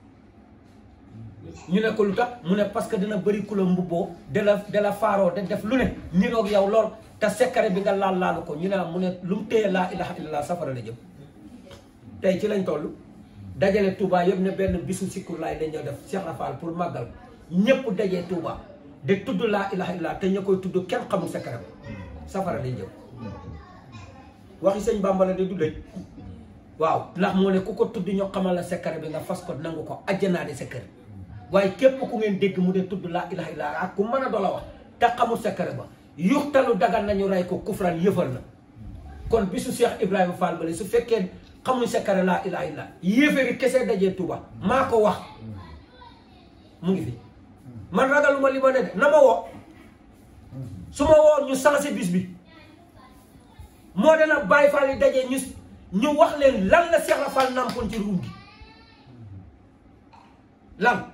ñu ne ko lu tax mu ne parce que dina bëri ku la mbubboo de la de la faaroo de def lu ne niroog yow lool te sekkare bi nga laal laalu ko ñu ne mu ne lu mu téye laa ilaha illallah safara la jëm tey ci lañ toll dajale Touba yëpp ne benn bisu sikkur laay dañoo def Cheikh Rafal pour màggal ñëpp dajee Touba de tudd laa ilaha illallah te ña koy tudd kenn xamul sekkare ba safara lañ jëm waxi sëñ Bamba la de du dëj waaw ndax moo ne ku ko tudd ñoo xamal la sekkare bi nga fas ko nangu ko ajjanaa de sekkare waaye képp ku ngeen dégg mu de tudd laa ilaha illallah ak ku mën a doola wax te xamul sekkare ba yuxtalu dagan nañu rey ko kufran yëfal na kon bisu Cheikh Ibrahima Fall bale su fekkee xamuñ sekkare laa ilaha illallah yéeféeri kese dajee Tuuba maa ko wax mu ngi fi man ragaluma li ma ne de na ma woo su ma woo ñu sensé bis bi moo dana Baay Faal yi dajee ñu ñu wax leen lan la Cheikh Rafal nampoon ci ruum gi lan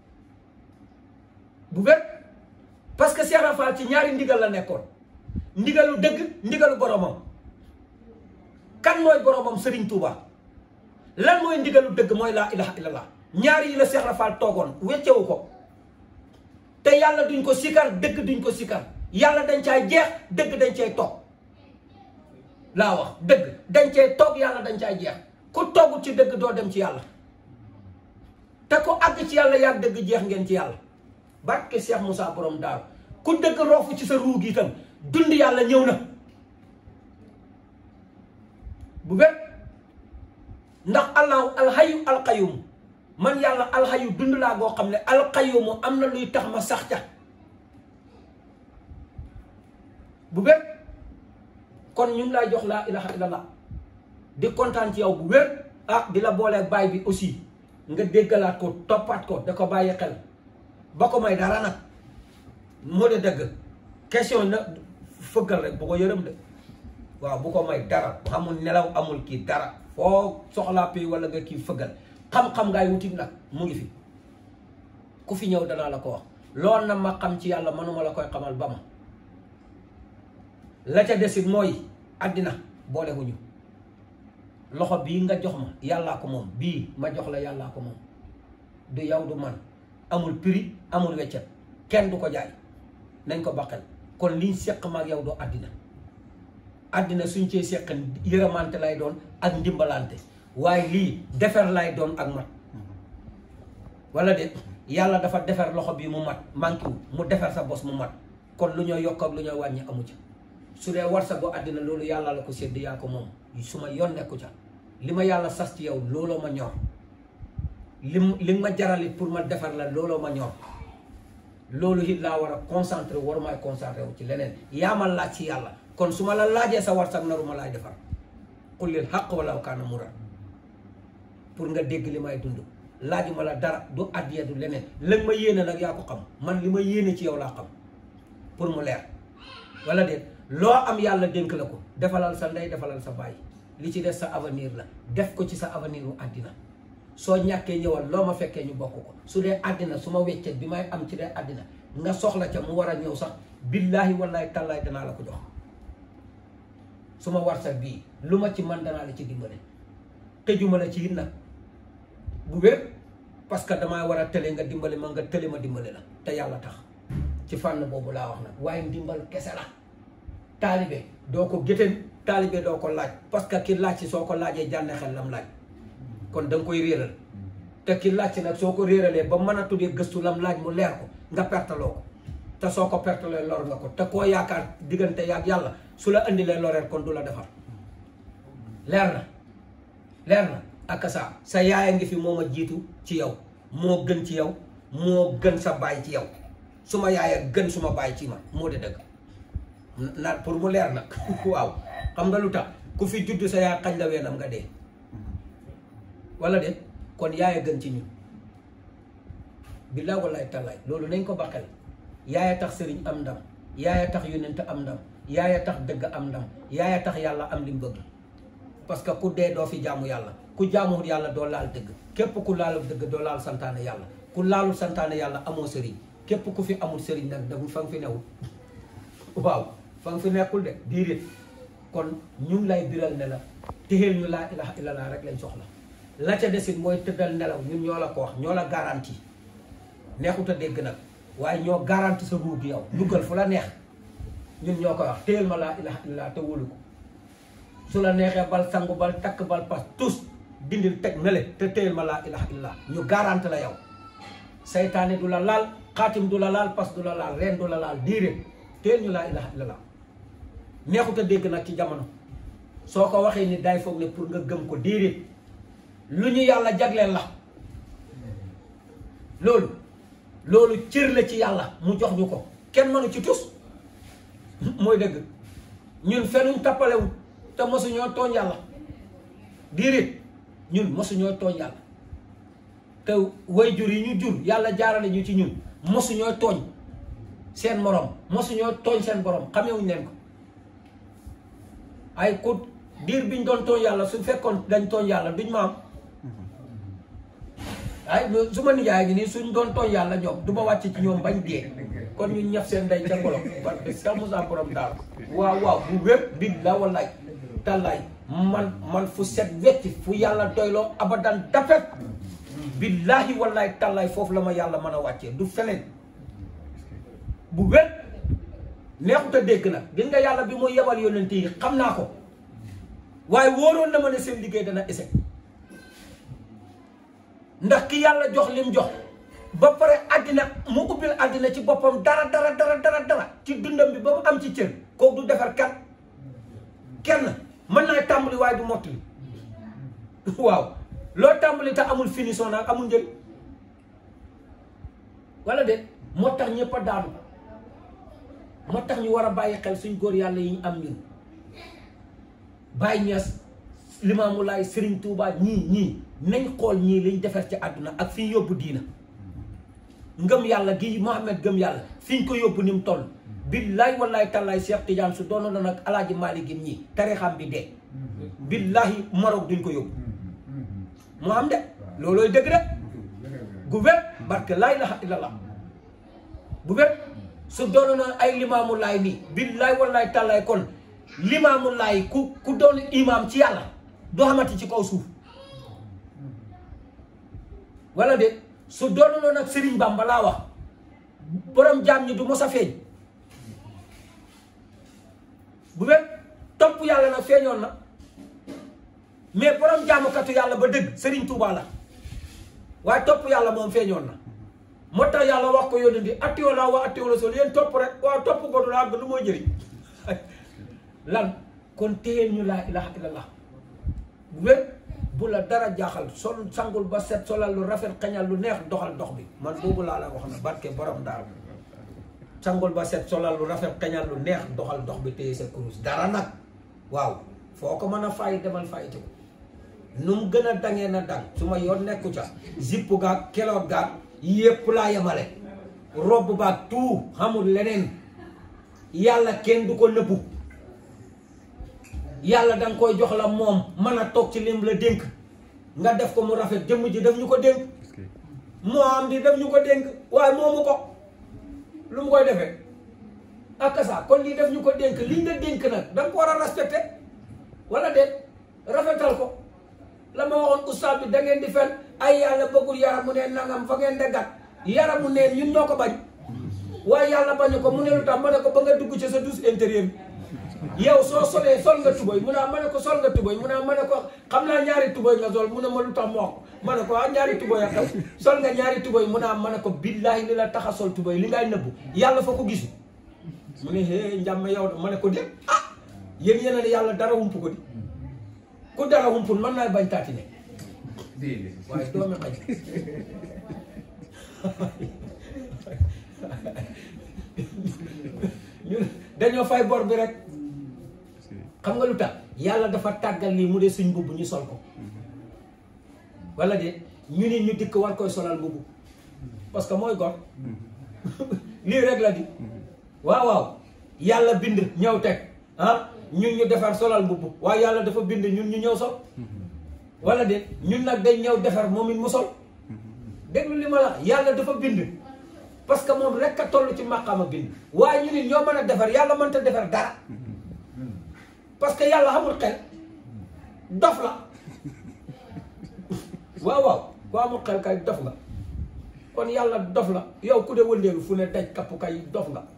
bu wér parce que Cheikh Rafal ci ñaari ndigal la nekkoon ndigalu dëgg ndigalu boromam kan mooy boromam Serigne Touba lan mooy ndigalu dëgg mooy laa ilaha illallah ñaari yi la Cheikh Rafal toogoon weccewu ko te yàlla duñ ko sikar dëgg duñ ko sikar yàlla dañ caay jeex dëgg dañ cay toog laa wax dëgg dañ cay toog yàlla dañ caay jeex ku toogut ci dëgg doo dem ci yàlla te ku àgg ci yàlla yaa dëgg jeex ngeen ci yàlla barke Cheikh Moussa borom daaru ku dëgg roofu ci sa ruug itam dund yàlla ñëw na bu wér ndax allahu alxayu alqayum man yàlla alxayu dund laa goo xam ne alqayumu am na luy tax ma sax ca bu wér kon ñu ngi lay jox laa ilaha illallah di kontaan ci yow bu wér ah di la booleeg baay bi aussi nga déggalaat ko toppaat ko da ko bàyyi xel ba ko may dara nag moo de dëgg question na fëggal rek bu ko yërëm de waaw bu ko may dara amul nelaw amul kii dara foo soxlaa pay wala nga kii fëggal xam-xam ngaay wutit nag mu ngi fi ku fi ñëw danaa la ko wax lool na ma xam ci yàlla mënuma la koy xamal ba ma la ca desit mooy àddina boolewuñu loxo bii nga jox ma yàllaa ko moom bii ma jox la yàllaa ko moom du yow du man amul prix amul weccet kenn du ko jaay nañ ko baqel kon liñ seq ma ak yow doo àddina àddina suñ cee seq yërëmante lay doon ak ndimbalante waaye lii defer lay doon ak mat wala de yàlla dafa defer loxo bi mu mat manqué wu mu defer sa bos mu mat kon lu ñoo yokk ak lu ñoo wàññi amu ca su dee war sa bu àddina loolu yàlla la ko sédd yaa ko moom su ma yoon nekku ca li ma yàlla sas ci yow looloo ma ñor li li ma jaralit pour ma defar la looloo ma ñor loolu it laa war a concentré war maay concentré wu ci leneen yaa ma laaj ci yàlla kon su ma la laajee sa war sax naru ma laay defar xullil xaq wala kaana muran pour nga dégg li may dund laajuma la dara du addiya du leneen lan ma yéene nag yaa ko xam man li ma yéene ci yow laa xam pour mu leer wala déet loo am yàlla dénk la ko defalal sa ndey defalal sa baay li ci des sa avenir la def ko ci sa avenir u àddina soo ñàkkee ñëwal loo ma fekkee ñu bokk ko su dee àddina su ma weccet bi may am ci dee àddina nga soxla ca mu war a ñëw sax billaahi wallaahi tallaahi danaa la ko jox su ma war sa bii lu ma ci man danaa la ci dimbale tëjuma la ci it nag bu wér parce que damaa war a tële nga dimbale ma nga tële ma dimbale la te yàlla tax ci fànn boobu laa wax nag waaye ndimbal kese la taalibe doo ko gétteen taalibe doo ko laaj parce que ki laaj ci soo ko laajee jànne xel lam laaj kon da nga koy réeral te ki laaj ci nag soo ko réeralee ba mën a tuddee gëstu lam laaj mu leer ko nga pertaloo ko te soo ko pertalee lor nga ko te koo yaakaar diggante yaag yàlla su la indilee loreel kon du la defar leer na leer na ak sa sa yaaya ngi fi moo ma jiitu ci yow moo gën ci yow moo gën sa baay ci yow su ma yaaya gën su ma baay ci ma moo de dëgg na pour mu leer nag waaw xam nga lu tax ku fi judd sa yaay xañ la weenam nga dee wala de kon yaaya gën ci ñun billaay wallaay tallaay loolu nañ ko baqel yaaya tax sëriñ am ndam yaaya tax yonent am ndam yaaya tax dëgg am ndam yaaya tax yàlla am li mu bëgg parce que ku dee doo fi jaamu yàlla ku jaamuwul yàlla doo laal dëgg képp ku laalu dëgg doo laal santaane yàlla ku laalul santaane yàlla amoo sëriñ képp ku fi amul sëriñ nag dagul fa nga fi newul waaw fa nga fi nekkul de diirit kon ñu ngi lay biral ne la téxeel ñu laa ilaha illallah rek lañ soxla la ca desit mooy tëddal nelaw ñun ñoo la ko wax ñoo la garanti neexut a dégg nag waaye ñoo garanti sa ruug yow duggal fu la neex ñun ñoo koy wax téyel ma laa ilaha illallah te wóolu ko su la neexee bal sangu bal takk bal pas tous dindil teg na le te téyel ma laa ilaha illallah ñu garanti la yow saytaane du la laal xaatim du la laal pas du la laal reen du la laal diire téyel ñu laa ilaha illallah neexut a dégg nag ci jamono soo ko waxee ni day foog ne pour nga gëm ko diire lu ñu yàlla jagleel la loolu loolu cër la ci yàlla mu jox ñu ko kenn mënu ci tus mooy dëgg ñun fenuñ tappalewul te mosuñoo tooñ yàlla diirit ñun mosuñoo tooñ yàlla te way jur yi ñu jur yàlla jaarale ñu ci ñun mosuñoo tooñ seen morom mosuñoo tooñ seen borom xamewuñ leen ko ay ku diir biñ doon tooñ yàlla su fekkoon dañ tooñ yàlla duñ ma am ay su ma nijaay gi nii suñ doon tooñ yàlla ñoom du ma wàcc ci ñoom bañ dee kon ñu ñaf seen ndey ca ngolo parce que Cheikh Moussa borom daal waaw waaw bu wépp bi la wallaay tallaay man man fu set wecc fu yàlla doyloo abadan dafet billaahi wallaay tallaay foofu la ma yàlla mën a wàccee du feneen bu wépp neexut a dégg nag gis nga yàlla bi muy yebal yonent yi xam naa ko waaye wóoroon na ma ne seen liggéey dana échec ndax ki yàlla jox lim jox ba pare àddina mu ubbil àddina ci boppam dara dara dara dara dara ci dundam bi ba mu am ci cër kooku du defar kat kenn mën naa tàmbali waaye du mottali waaw loo tàmbali te amul finition nag amul njëriñ wala de moo tax ñëpp a daanu moo tax ñu war a bàyyi xel suñ góor yàlla yi ñu am ñun bàyyi ñees Limaamu Laay Sëriñ Tuubaa ñii ñii nañ xool ñii liñ defar ci àdduna ak fi ñu yóbbu diina ngëm yàlla gi Mohamed gëm yàlla fi ñu ko yóbbu ni mu toll billahi wallahi tallaay Cheikh Tidiane su doonoon na nag alaaji Maalik gi ñii tarixam bi dee billahi Maroc duñ ko yóbbu mu am de loolooy dëgg de gu wér barke laa ilaha illallah bu wér su doonoon na ay limaamu laay nii billahi wallahi tallaay kon limaamu laay ku ku doon imaam ci yàlla doo xamante ci kaw suuf wala de su doonoon nag Serigne Bamba laa wax borom jaam ñi du mos a feeñ bu wér topp yàlla nag feeñoon na mais borom jaamukatu yàlla ba dëgg Serigne Touba la waaye topp yàlla moom feeñoon na moo tax yàlla wax ko yónni di attiwa laa wa attiwa la sol yéen topp rek waaw topp ko du la àgg lu mooy jëriñ lan kon téyeel ñu laa ilaha illallah bu wér bu la dara jaaxal sol sangul ba set solal lu rafet xañal lu neex doxal dox bi man boobu laa la wax na barke borom daal sangul ba set solal lu rafet xañal lu neex doxal dox bi téye sa kurus dara nag waaw foo ko mën a fay demal fay ci ko nu mu gën a dangee na dang su ma yoon nekku ca zipp gaag keloot gaag yépp laa yemale robb baag tout xamul leneen yàlla kenn du ko nëbbu yàlla danga koy jox la moom mën a toog ci lim la dénk nga def ko mu rafet jëmm ji daf ñu ko dénk moo am di daf ñu ko dénk waaye moomu ko lu mu koy defee ak ça kon lii daf ñu ko dénk liñ la dénk nag danga ko war a respecté wala déet rafetal ko la ma waxoon ustaas bi da ngeen di fen ay yàlla bëggul yaramu neen nangam fa ngeen deggat yaramu neen ñun ñoo ko bañ waaye yàlla bañu ko mu ne lu tax ma ne ko ba nga dugg ci sa douche intérieur bi yow soo solee sol nga tubóy mu ne ma ne ko sol nga tubóy mu ne ma ne ko xam naa ñaari tubóy nga sol mu ne ma lu tax ma wax ma ne ko ah ñaari tubóy a xew sol nga ñaari tubóy mu ne ma ne ko billaahi li la tax a sol tubóy li ngay nëbbu yàlla fa ko gisu mu ne hee njàmme yow ma ne ko déet ah yéen yéen a ne yàlla dara hump ko di ku dara humpul mën naa bañ taati ne waaye doomi xaj ñun dañoo fay bor bi rek xam nga lu tax yàlla dafa tàggal lii mu dee suñ mbubb ñu sol ko wala de ñu ni ñu dikk war koy solal mbubb parce que mooy gor lii rek la di waaw waaw yàlla bind ñëw teg ah ñun ñu defar solal mbubb waaye yàlla dafa bind ñun ñu ñëw sol wala de ñun nag dañ ñëw defar moom it mu sol déglu li ma la yàlla dafa bind parce que moom rek a toll ci maqaama bind waaye ñu nit ñoo mën a defar yàlla mënta defar dara parce que yàlla xamul xel dof la waaw waaw ku amul xel kay dof nga kon yàlla dof la yow ku de wëndeelu fu ne daj kapp kay dof nga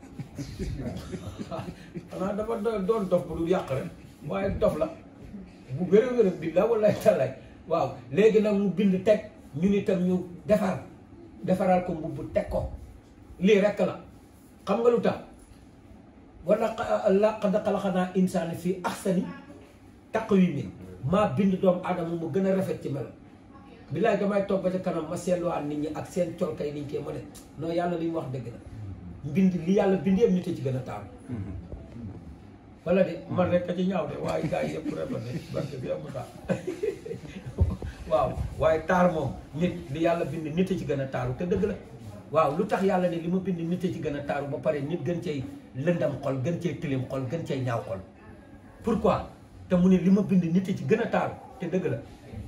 xanaa dafa doon dof bu du yàq rek waaye dof la bu wér a wér billaa wallahi taalaay waaw léegi nag mu bind teg ñun itam ñu defar defaral ko mbubb teg ko lii rekk la xam nga lu tax wala laqad xalaqnaa insaana fii ahsani taqwiimin maa bind doomu aadama mu gën a rafet ci melo billaay damay toog ba ca kanam ma seetluwaat nit ñi ak seen colkay niñ koy ma ne non yàlla li mu wax dëgg la mbind li yàlla bind yëpp nit a ci gën a taaru wala de man rek a ci ñaaw de waaye gars yi yëpp rafet ne barke bi amu taar waaw waaye taar moom nit li yàlla bind nit a ci gën a taaru te dëgg la waaw lu tax yàlla ne li ma bind nit a ci gën a taaru ba pare nit gën cay lëndam xol gën cay tilim xol gën cay ñaaw xol pourquoi te mu ne li ma bind nit a ci gën a taaru te dëgg la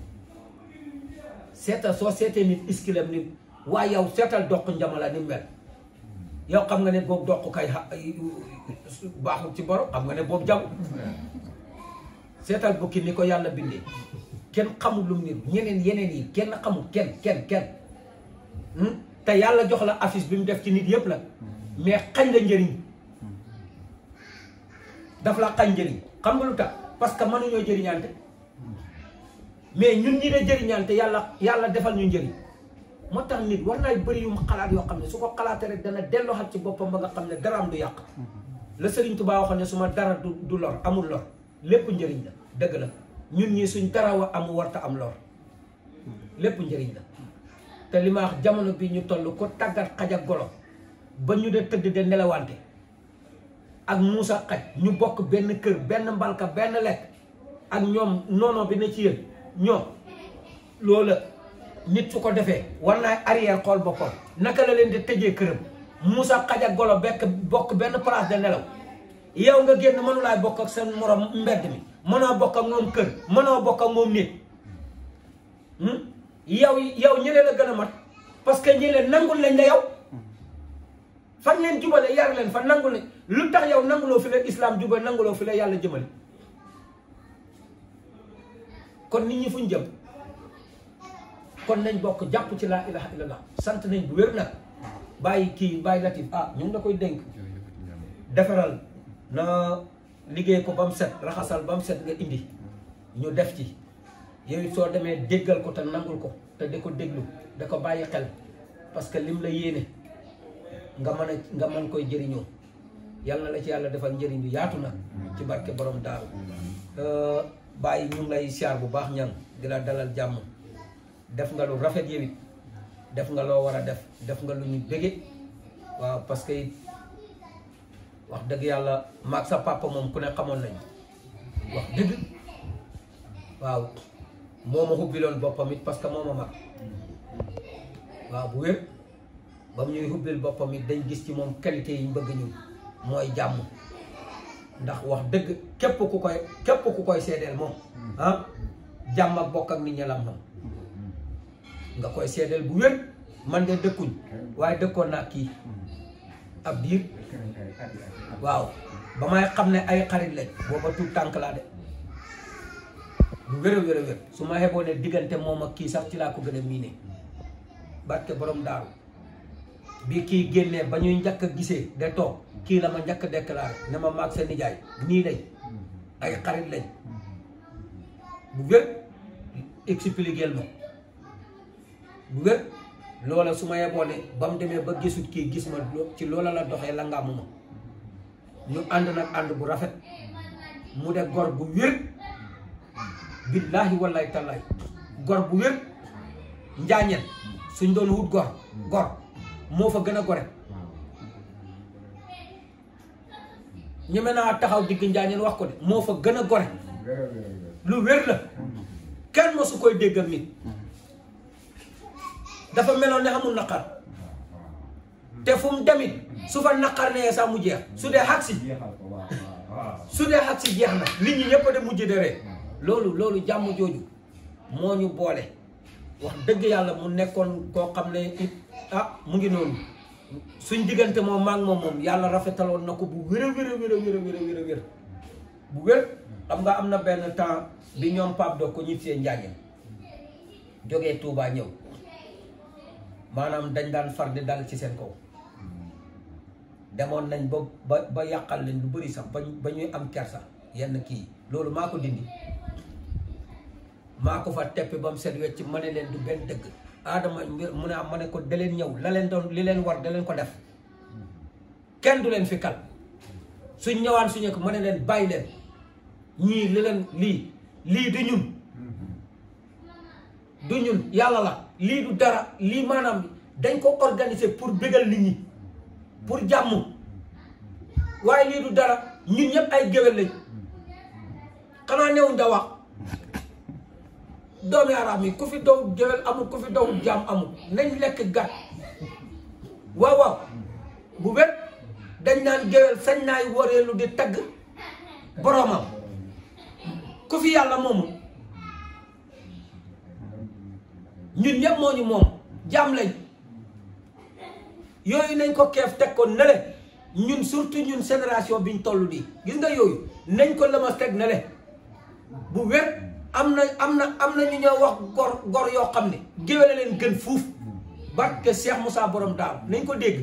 seetal soo seetee nit iskilem ni waaye yow seetal doq njamala ni mel yow xam nga ne boobu doq kay baaxul ci borom xam nga ne boobu jam seetal bukki ni ko yàlla bindee kenn xamul lu mu nit ñeneen yeneen yi kenn xamul kenn kenn kenn te yàlla jox la affiche bi mu def ci nit yëpp la mais xañ la njëriñ daf la xañ njëriñ xam nga lu tax parce que mënuñoo jëriñante mais ñun ñi de jëriñante yàlla yàlla defal ñu njëriñ moo tax nit war naay bëri yu mu xalaat yoo xam ne su ko xalaatee rek dana delloo xat ci boppam ba nga xam ne dara am du yàq la Sëriñ Tuubaa waxoon ne su ma dara du du lor amul lor lépp njëriñ la dëgg la ñun ñii suñ dara wa amu warta am lor lépp njëriñ la te li ma wax jamono bi ñu toll ko tàggat xaj ak golo ba ñu de tëdd de nelawante ak muusa xaj ñu bokk benn kër benn mbalka benn lekk ak ñoom noono bi ne ci yéen ñoom loola nit su ko defee war naa arrière xool boppam naka la leen di tëjee këram Moussa xaj ak golo bekk bokk benn place de nelaw yow nga génn mënulaay bokk ak seen morom mbedd mi mënoo bokk ak moom kër mënoo bokk ak moom nit yow yow ñële la gën a mat parce que ñële nangul lañ la yow fan leen jubale yar leen fa nangul lañ lu tax yow nanguloo fi la islam jubal nanguloo fi la yàlla jëmale kon nit ñi fuñ jëm kon nañ bokk jàpp ci laa ilaha illallah sant nañ bu wér nag bàyyi kii bàyyi latif ah ñu ngi la koy dénk defaral na liggéey ko ba mu set raxasal ba mu set nga indi ñu def ci yow soo demee déggal ko te nangul ko te di ko déglu da ko bàyyi xel parce que lim la yéene nga mën a nga mën koy jëriñoo yal na la ci yàlla defal njëriñ bi yaatu na ci barke borom daaru bàyyi ñu ngi lay siyaar bu baax ñang di la dalal jàmm def nga lu rafet yow it def nga loo war a def def nga lu ñu bëgge waaw parce que it wax dëgg yàlla maag sa papa moom ku ne xamoon nañ wax dëgg waaw moo ma xubbiloon boppam it parce que moo ma mag waaw bu wér ba mu ñuy xubbil boppam it dañ gis ci moom qualité yi ñu bëgg ñun mooy jàmm ndax wax dëgg képp ku koy képp ku koy seedeel moom ah jàmm ak bokk ak nit ñi lam xam nga koy seedeel bu wér man de dëkkuñ waaye dëkkoon naa kii ab diir waaw ba may xam ne ay xarit lañ booba tuut tànk laa de bu wér a wér a wér su ma xeboo ne diggante moom ak kii sax ci laa ko gën a miine barke borom daaru bi kii génnee ba ñuy njëkk a gisee de toog kii la ma njëkk a déclaré ne ma maag sa nijaay nii lañ ay xarit lañ bu wér expliquer ma bu wér loola su ma yeboo ne ba mu demee ba gisut kii gis ma ci loola la doxee la ngàmmu ma ñu ànd nag ànd bu rafet mu de gor bu wér billaahi wallahi tallaay gor bu wér njaañeen suñ doon wut gor gor moo fa gën a gore ñeme naa taxaw digg njaañeen wax ko de moo fa gën a gore lu wér la kenn mosu koy déggal nit dafa meloon ne amul naqar te fu mu demit su fa naqar nee sax mu jeex su dee xag si su dee xag si jeex na nit ñi ñëpp de mujj de ree loolu loolu jàmm jooju moo ñu boole wax dëgg yàlla mu nekkoon koo xam ne it ah mu ngi noonu suñ diggante moom maa ngi moom moom yàlla rafetaloon na ko bu wér a wér a wér a wér a wér a wér bu wér xam nga am na benn temps bi ñoom Pape Dok ko ñib see njaañeen jógee Touba ñëw maanaam dañ daan far di dal ci seen kaw demoon nañ ba ba ba yàqal leen lu bëri sax ba ba ñuy am kersa yenn kii loolu maa ko dindi maa ko fa teppi ba mu set wecc ma ne leen du benn dëgg aadama mu ne am ma ne ko da leen ñëw la leen doon li leen war da leen ko def kenn du leen fi kal suñ ñëwaan suñu ko ma ne leen bàyyi leen ñii li leen lii lii du ñun du ñun yàlla la lii du dara lii maanaam dañ ko organiser pour bégal nit ñi pour jàmm waaye lii du dara ñun ñëpp ay géwél lañ xanaa newuñ da wax doomi araam yi ku fi daw géwél amul ku fi daw jàmm amul nañ lekk gàtt waaw waaw bu wet dañ naan géwél sañ naay wareelu di tagg boromam ku fi yàlla moomul ñun ñëpp moo ñu moom jaam lañ yooyu nañ ko keef teg ko nele ñun surtout ñun génération biñ toll nii gis nga yooyu nañ ko lëmas teg nele bu wér am na am na am na ñu ñoo wax gor gor yoo xam ne géwéle leen gën fuuf barke Cheikh Moussa borom daaw nañ ko dégg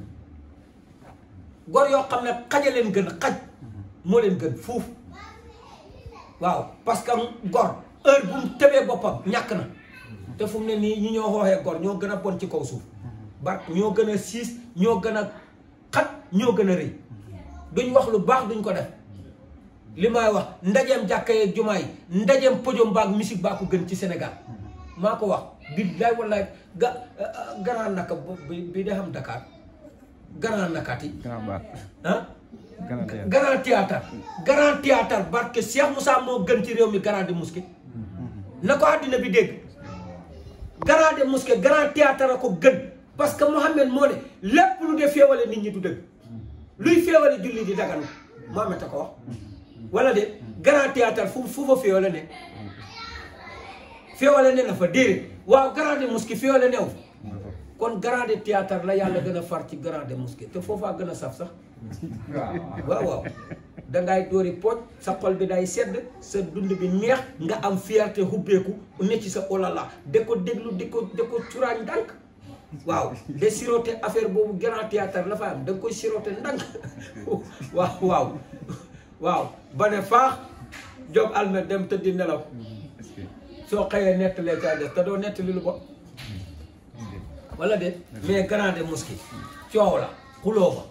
gor yoo xam ne xaja leen gën xaj moo leen gën fuuf waaw parce que gor heure bu mu tëbee boppam ñàkk na te fu mu ne nii ñi ñoo xooxee gor ñoo gën a bon ci kaw suuf bar ñoo gën a siis ñoo gën a xat ñoo gën a rëy duñ wax lu baax duñ ko def li may wax ndajeem jàkka yeeg jumaa yi ndajeem podium baag musique baa ko gën ci Sénégal maa ko wax billaay wallaay ga Grand Naka bi bi de xam Dakar Grand Nakati Grand Baat. ah Grand théâtre. grand théâtre grand théâtre barke Cheikh Moussa moo gën ci réew mi grande mosquée na ko àddina bi dégg grande mosquée grand théâtre a ko gën parce que Mohamed moo ne lépp lu de féewale nit ñi du dëgg luy féewale julli di dagan Mohamed a ko wax wala de grand théâtre fu fu fa féewale ne féewale ne na fa déedéet waaw grande mosquée féewale new fa kon grande théâtre la yàlla gën a far ci grande mosquée te foofaa gën a saf sax waaw waaw dangay dóori pooj sa xol bi day sedd sa dund bi neex nga am fierté hubbeeku ne ci sa olala da ko déglu di ko da ko curaañ ndànk waaw de siroté affaire boobu grand théâtre la fa am da nga koy siroté ndànk waaw waaw waaw ba ne faax jóg almet dem tëddi nelaw soo xëyee nettalee caa des te doo nettali lu bon wala de mais grande mosquée coow la xuloo ba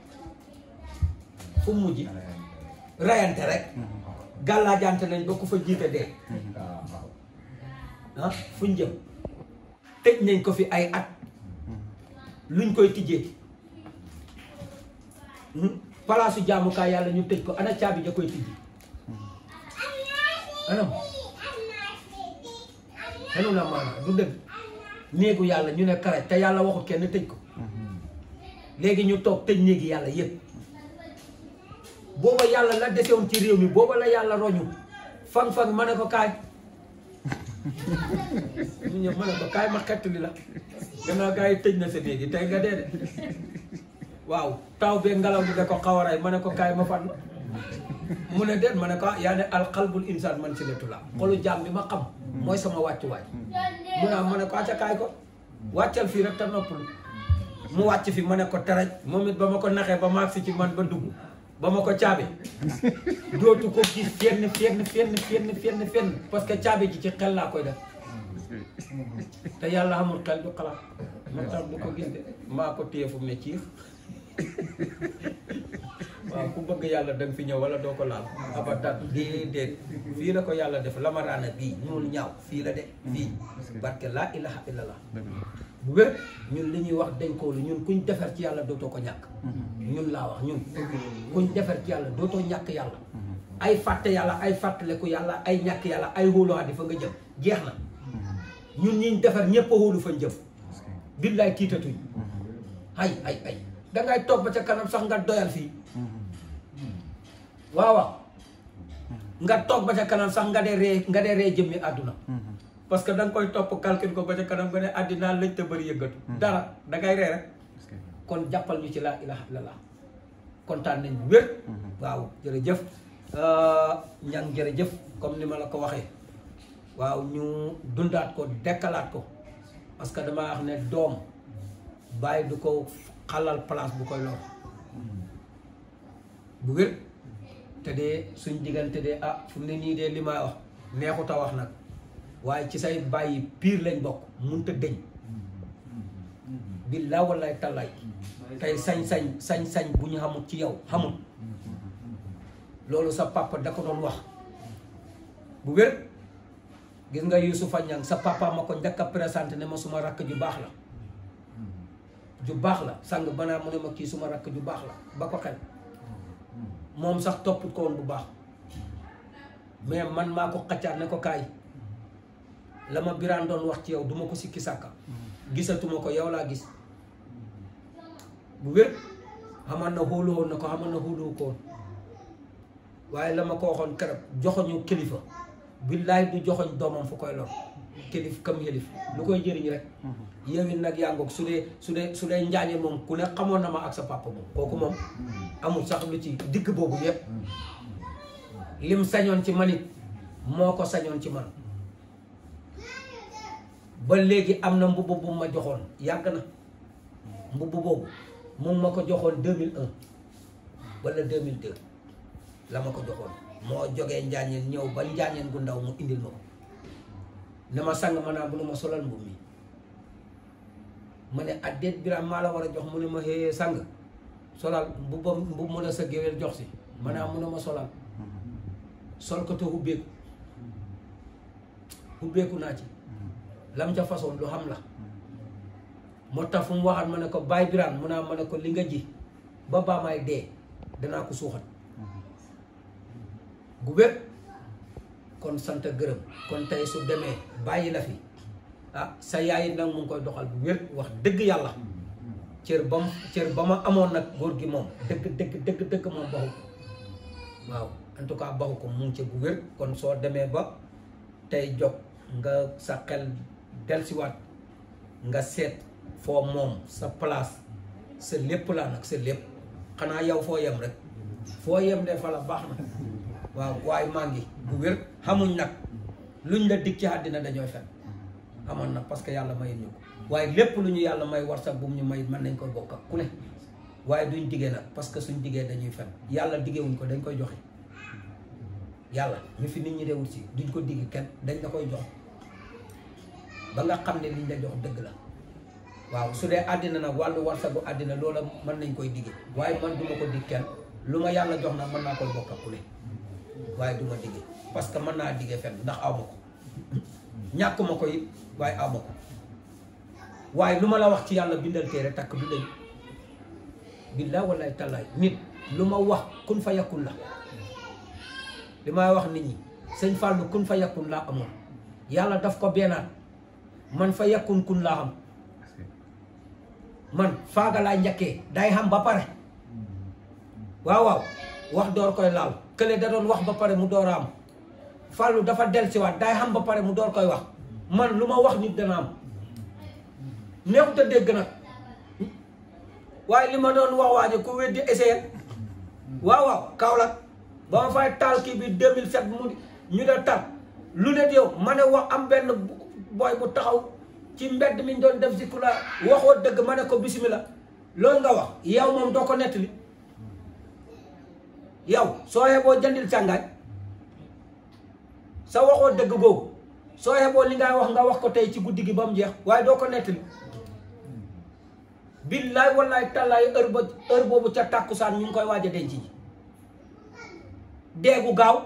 fu mujj rayante rek gàllaajante nañ ba ku fa jiite dee ah fuñ jëm tëj nañ ko fi ay at luñ koy tijjee palaasu jaamukaay yàlla ñu tëj ko ana caabi ja koy tijji anam xenu na maanaam du dëgg néegu yàlla ñu ne karaj te yàlla waxut kenn tëj ko léegi ñu toog tëj néegi yàlla yépp booba yàlla la desewoon ci réew mi booba la yàlla roñu fang-fang ma ne ko kaay ñu ñëw ma ne ko kaay ma xettali la gannaaw gaa yi tëj na sa néegi tey nga dee de waaw taw bee ngelaw bi da ko xaw a rey ma ne ko kaay ma fan mu ne déet ma ne ko yaa ne alxalbul insaan man si letu la xolu jaam bi ma xam mooy sama wàccuwaay mu ne ma ne ko acca kaay ko wàccal fii rek te noppal mu wàcc fi ma ne ko teraj moom it ba ma ko naxee ba maag si ci man ba dugg ba ma ko caabi dootu ko gis fenn fenn fenn fenn fenn fenn parce que caabi ji ci xel laa koy def te yàlla amul xel du xalaat ma tax du ko gis de maa ko téye fu mu ne ciix waaw ku bëgg yàlla da nga fi ñëw wala doo ko laal abadat déedéet fii la ko yàlla def lamaraana bii ñuul ñaaw fii la de fii barke laa ilaha illallah bu wér ñun li ñuy wax dañ ko lu ñun kuñ defar ci yàlla dootoo ko ñàkk ñun laa wax ñun kuñ defar ci yàlla dootoo ñàkk yàlla ay fàtte yàlla ay fàttaleku yàlla ay ñàkk yàlla ay xóoluwaat fa nga jëm jeex na ñun ñiñ defar ñépp a xóolu fañ jëm billaay tiitatuñ ay ay ay dangay toog ba ca kanam sax nga doyal fii waaw waaw nga toog ba ca kanam sax nga dee ree nga dee ree jëmmi àdduna parce que da nga koy topp calcul ko ba ca kanam nga ne àddinaa lëj te bëri yëngatu dara da ngay ree rek kon jàppal ñu ci laa ilaha illallah kontaan nañ bu wér waaw jërëjëf ñang jërëjëf comme ni ma la ko waxee waaw ñu dundaat ko dekkalaat ko parce que dama wax ne doom bàyyi du ko xalal place bu koy lor bu wér te de suñ diggante de ah fu mu ne nii de li may wax neexut a wax nag waaye ci say bàyyi piir lañ bokk munta dëñ billaa wallaay tallaay tey sañ-sañ sañ-sañ bu ñu xamul ci yow xamul loolu sa papa da ko doon wax bu wér gis nga Yusufa Ñang sa papa ma ko njëkk a présenté ne ma suma rakk ju baax la ju baax la sang banaa mu ne ma kii suma rakk ju baax la ba ko xel moom sax topput ko woon bu baax mais man maa ko xaccaat ne ko kaay la ma biraan doon wax ci yow duma ko sikki sàkka gisatuma ko yow laa gis bu wér xaman na xóolu woon na ko xaman na xóoluwu ko woon waaye la ma ko waxoon keroog joxoñu kilifa billaay du joxoñ doomam fu koy lor kilif kam yëlif lu koy jëriñ rek yow it nag yaa ngoog su dee su dee su dee njaañe moom ku ne xamoon na ma ak sa papa moom kooku moom amul sax lu ci digg boobu yépp lim sañoon ci man it moo ko sañoon ci man ba léegi am na mbubb bu ma joxoon yàgg na mbubb boobu mu ma ko joxoon 2001 wala 2002 la ma ko joxoon moo jógee njaañeen ñëw ba njaañeen gu ndaw mu indil ma ko ne ma sang ma naa bu ne ma solal mbubb mi ma ne addeet biraam maa la war a jox mu ne ma xëyee sang solal mbubbam mbubb mu la sa géwél jox si ma naa mu ne ma solal sol ko te hubbeeku hubbeeku naa ci lam ca façon lu xam la moo tax fu mu waxaat ma ne ko baay biraan mu naa ma ne ko li nga ji ba baa may dee danaa ko suuxat gu wér kon sant gërëm kon tey su demee bàyyi la fi ah sa yaay nag mu ngi koy doxal bu wér wax dëgg yàlla cër ba mu cër ba ma amoon nag góor gi moom dëgg dëgg dëgg dëgg moom baxu ko waaw en tout cas baxu ko mu ngi ci bu wér kon soo demee ba tey jog nga sa xel delsiwaat nga seet foo moom sa place sa lépp laa nag sa lépp xanaa yow foo yem rek foo yem de fa la baax na waaw waaye maa ngi bu wér xamuñ nag luñ la dig ci àddina dañooy fen amoon na parce que yàlla mayit ñu ko waaye lépp lu ñu yàlla may war sax bu mu ñu may mën nañ koy bokk ak ku ne waaye duñ diggee nag parce que suñ diggee dañuy fen yàlla diggewuñ ko dañ koy joxe yàlla ñu fi nit ñi dewul si duñ ko digg kenn dañ la koy jox ba nga xam ne liñ la jox dëgg la waaw su dee àddina nag wàllu warsagu àddina loola mën nañ koy digge waaye man duma ko dig kenn lu ma yàlla jox nag mën naa koy bokk ak ku ne waaye du ma digge parce que mën naa digge fenn ndax aw ma ko ñàkk ma ko it waaye aw ma ko waaye lu ma la wax ci yàlla bindal téere takk du dañ billaa wallaay tallaay nit lu ma wax kun fa yakun la li may wax nit ñi sëñ Fallou kun fa yakun laa amoon yàlla daf ko beenaat man fa yakun kun laa xam man faaga laa njëkkee day xam ba pare waaw waaw wax door koy laal kële da doon wax ba pare mu door a am Fallou dafa del si waat day xam ba pare mu door koy wax man lu ma wax nit dana am neexut a dégg nag waaye li ma doon wax waaje ku weddi essayé waaw waaw Kaolack ba ma fay taal kii bi 2007 mu ñu de tar lu ne yow ma ne wax am benn booy bu taxaw ci mbedd mi ñu doon def si kula waxoo dëgg ma ne ko bisimilah loolu nga wax yow moom doo ko nettali yow soo yeboo jëndil càngaay sa waxoo dëgg googu soo yeboo li ngay wax nga wax ko tey ci guddi gi ba mu jeex waaye doo ko nettali billaay wallaay tallaay heure ba heure boobu ca tàkkusaan ñu ngi koy waaj a denc ji deegu gaaw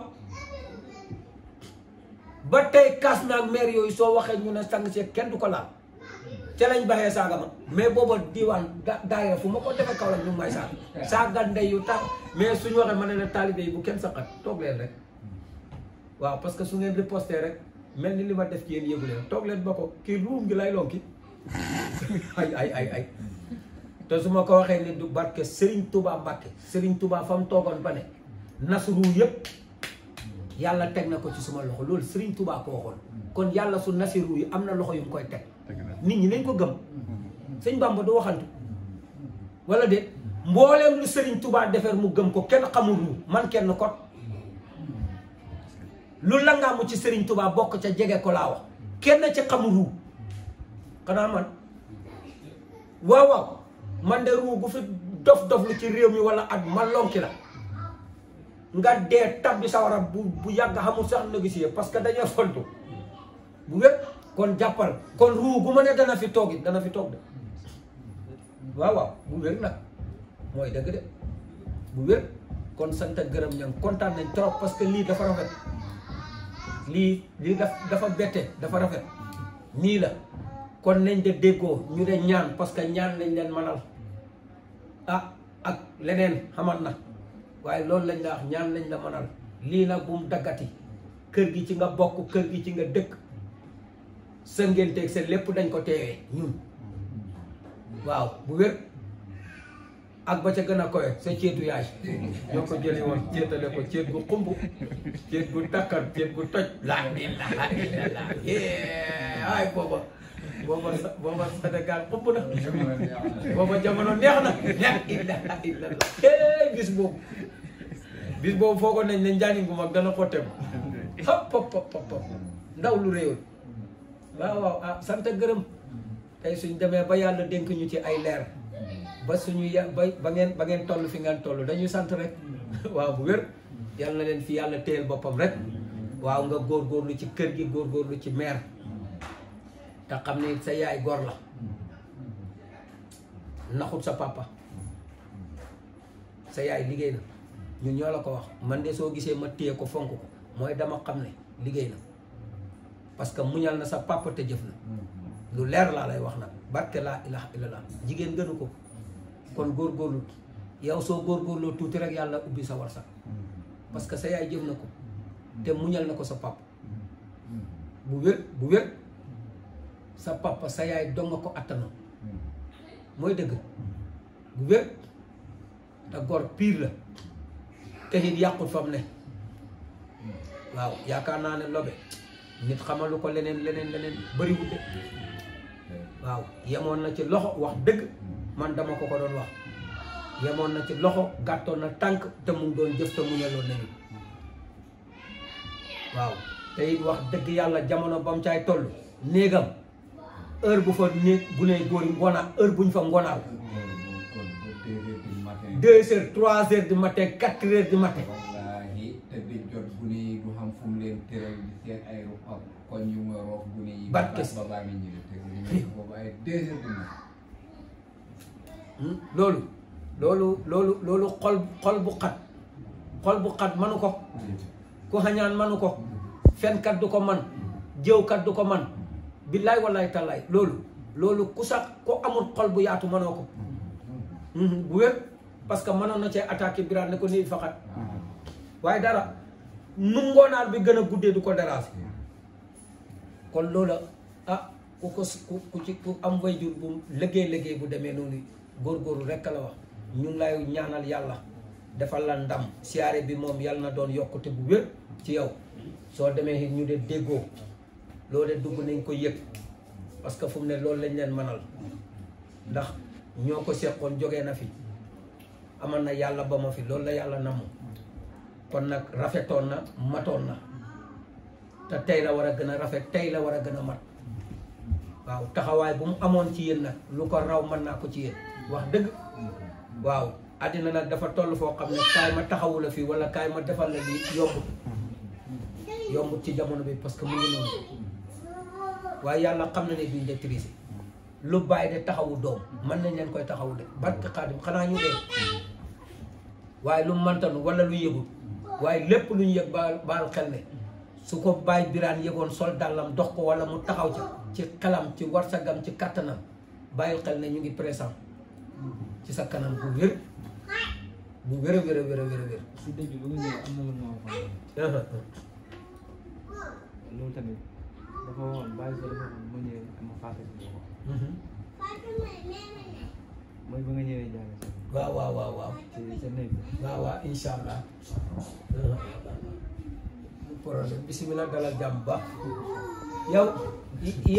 ba tey kaas naag maire yooyu soo waxee ñu ne sang see kenn du ko laal ca lañ baxee saaga ma mais booba diwaan da daayira fu ma ko defee kaw la ñu may saaga saaga ndey yu tax mais suñu waxee ma ne la taalibe yi bu kenn saqat toog leen rek waaw parce que su ngeen riposté rek mel ni li ma def ci yéen yëgu leen toog leen ba ko kii ruum gi lay lonki ay ay ay ay te su ma ko waxee ni du barke Serigne Touba Mbacke Serigne Touba fa mu toogoon ba ne nasru yëpp yàlla teg na ko ci suma loxo loolu Serigne Touba ko waxoon kon yàlla su nasiru yi am na loxo yu mu koy teg nit ñi nañ ko gëm sëñ Bamba du waxantu wala de mbooleem lu Serigne Touba defar mu gëm ko kenn xamul ru man kenn kot lu la nga mu ci Serigne Touba bokk ca jege ko laa wax kenn ci xamul ru xanaa man waaw waaw man de ruu bu fi dof dof lu ci réew mi wala at ma lonki la nga dee tab bi sawara bu bu yàgg xamul sax négocier parce que dañoo fontu bu wér kon jàppal kon ruu bu ma ne dana fi toog it dana fi toog de waaw waaw bu wér nag mooy dëgg de bu wér kon sant ak gërëm ñam kontaan nañ trop parce que lii dafa rafet lii lii daf dafa bette dafa rafet nii la kon nañ de déggoo ñu de ñaan parce que ñaan lañ leen manal ah ak leneen xamal na waaye loolu lañ la wax ñaan lañ la manal lii nag bu mu daggati kër gi ci nga bokk kër gi ci nga dëkk sa ngénteeg sa lépp dañ ko teewee ñun waaw bu wér ak ba ca gën a kowe sa ceetu yaay ñoo ko jëli woon ceetale ko ceet gu xumb ceet gu takkar ceet gu toj laa ilaha illallah ay booba booba sa booba Sénégal xumb na booba jamono neex na la ilaha illallah bis boobu bis boobu foogoon nañ ne njaanin gu mag dana xotteem hop hop hop hop ndaw lu réewoon waaw waaw ah sant gërëm tey suñ demee ba yàlla dénk ñu ci ay leer ba suñu ya ba ba ngeen ba ngeen toll fi ngeen toll dañuy sant rek waaw bu wér yàlla na leen fi yàlla téyel boppam rek waaw nga góorgóorlu ci kër gi góorgóorlu ci meer te xam ni sa yaay gor la naxut sa papa sa yaay liggéey na ñun ñoo la ko wax man de soo gisee ma téye ko fonk ko mooy dama xam ne liggéey na parce que muñal na sa papa te jëf na lu leer laa lay wax nag barke laa ilaha illallah jigéen gënu ko kon góorgóorlu yow soo góorgóorloo tuuti rek yàlla ubbi sa warsak parce que sa yaay jëf na ko te muñal na ko sa papa bu wér bu wér sa papa sa yaay dong nga ko attanoon mooy dëgg bu wér te gor piir la te it yàqut fa mu ne waaw yaakaar naa ne lobe nit xamalu ko leneen leneen leneen bëriwul de waaw yemoon na ci loxo wax dëgg man dama ko ko doon wax yemoon na ci loxo gàttoon na tànk te mu ngi doon jëf te mu ñeloon nañu waaw te it wax dëgg yàlla jamono ba mu caay toll néegam heure bu fa néeg bu ne góor yi ngoonaa heure bu ñu fa ngoonaaw deux heures trois heures du matin quatre heures du matin wallaahi te di jot gune yi du xam fu mu leen tëral di seen ay ruqam kon ñu nga roof gune yi Barke ba baa mi ñëwee te ñu ngi boobu ay deux heures du matin Hmm, loolu loolu loolu loolu xol xol bu xat xol bu xat manu ko ku xañaan manu ko fenkat du ko man jëwkat du ko man billaay wallaay tallaay loolu loolu ku sax ko amul xol bu yaatu manoo ko Mhm, bu wér parce que mënoon na cee attaqué biraan ne ko nii faxat waaye dara nu ngoonaal bi gën a guddee du ko déranger kon loola ah ku ko s- ku ku ci ku am wayjur bu liggéey liggéey bu demee noonu góorgóorlu rekk la wax ñu ngi lay ñaanal yàlla defal la ndam siyaare bi moom yàlla na doon yokkute bu wér ci yow soo demee it ñu de déggoo loolu de dugg nañ ko yëg parce que fu mu ne loolu lañ leen mënal ndax ñoo ko seqoon jógee na fi amal na yàlla ba ma fi loolu la yàlla namm kon nag rafetoon na matoon na te tey la war a gën a rafet tey la war a gën a mat waaw taxawaay bu mu amoon ci yéen nag lu ko raw mën naa ko ci yéen wax dëgg waaw àddina nag dafa toll foo xam ne kaay ma taxawu la fii wala kaay ma defal la lii yombut yombut ci jamono bi parce que mu ngi noonu waaye yàlla xam na ne duñ de triser lu bàyyi de taxawu doom mën nañ leen koy taxawu de barke xaadim xanaa ñu dee waaye lu mantanu wala lu yëgul waaye lépp lu ñu yëg baal baal xel ne su ko bàyyi biraan yëgoon sol dàllam dox ko wala mu taxaw ca ci xelam ci warsagam ci kattanam bàyyil xel ne ñu ngi présent ci sa kanam bu wér bu wér a wér a wér a wér a wér si dëj bi ba nga ñëw am na lu ma waxoon loolu tamit dafa waxoon bàyyi ko dafa waxoon ma ñëwee ma fàttali ko ko mooy ba nga ñëwee jàng si waaw waaw waaw waaw ci sa néeg bi waaw waaw incha allah problème bisimilah dalal jàmm ba yow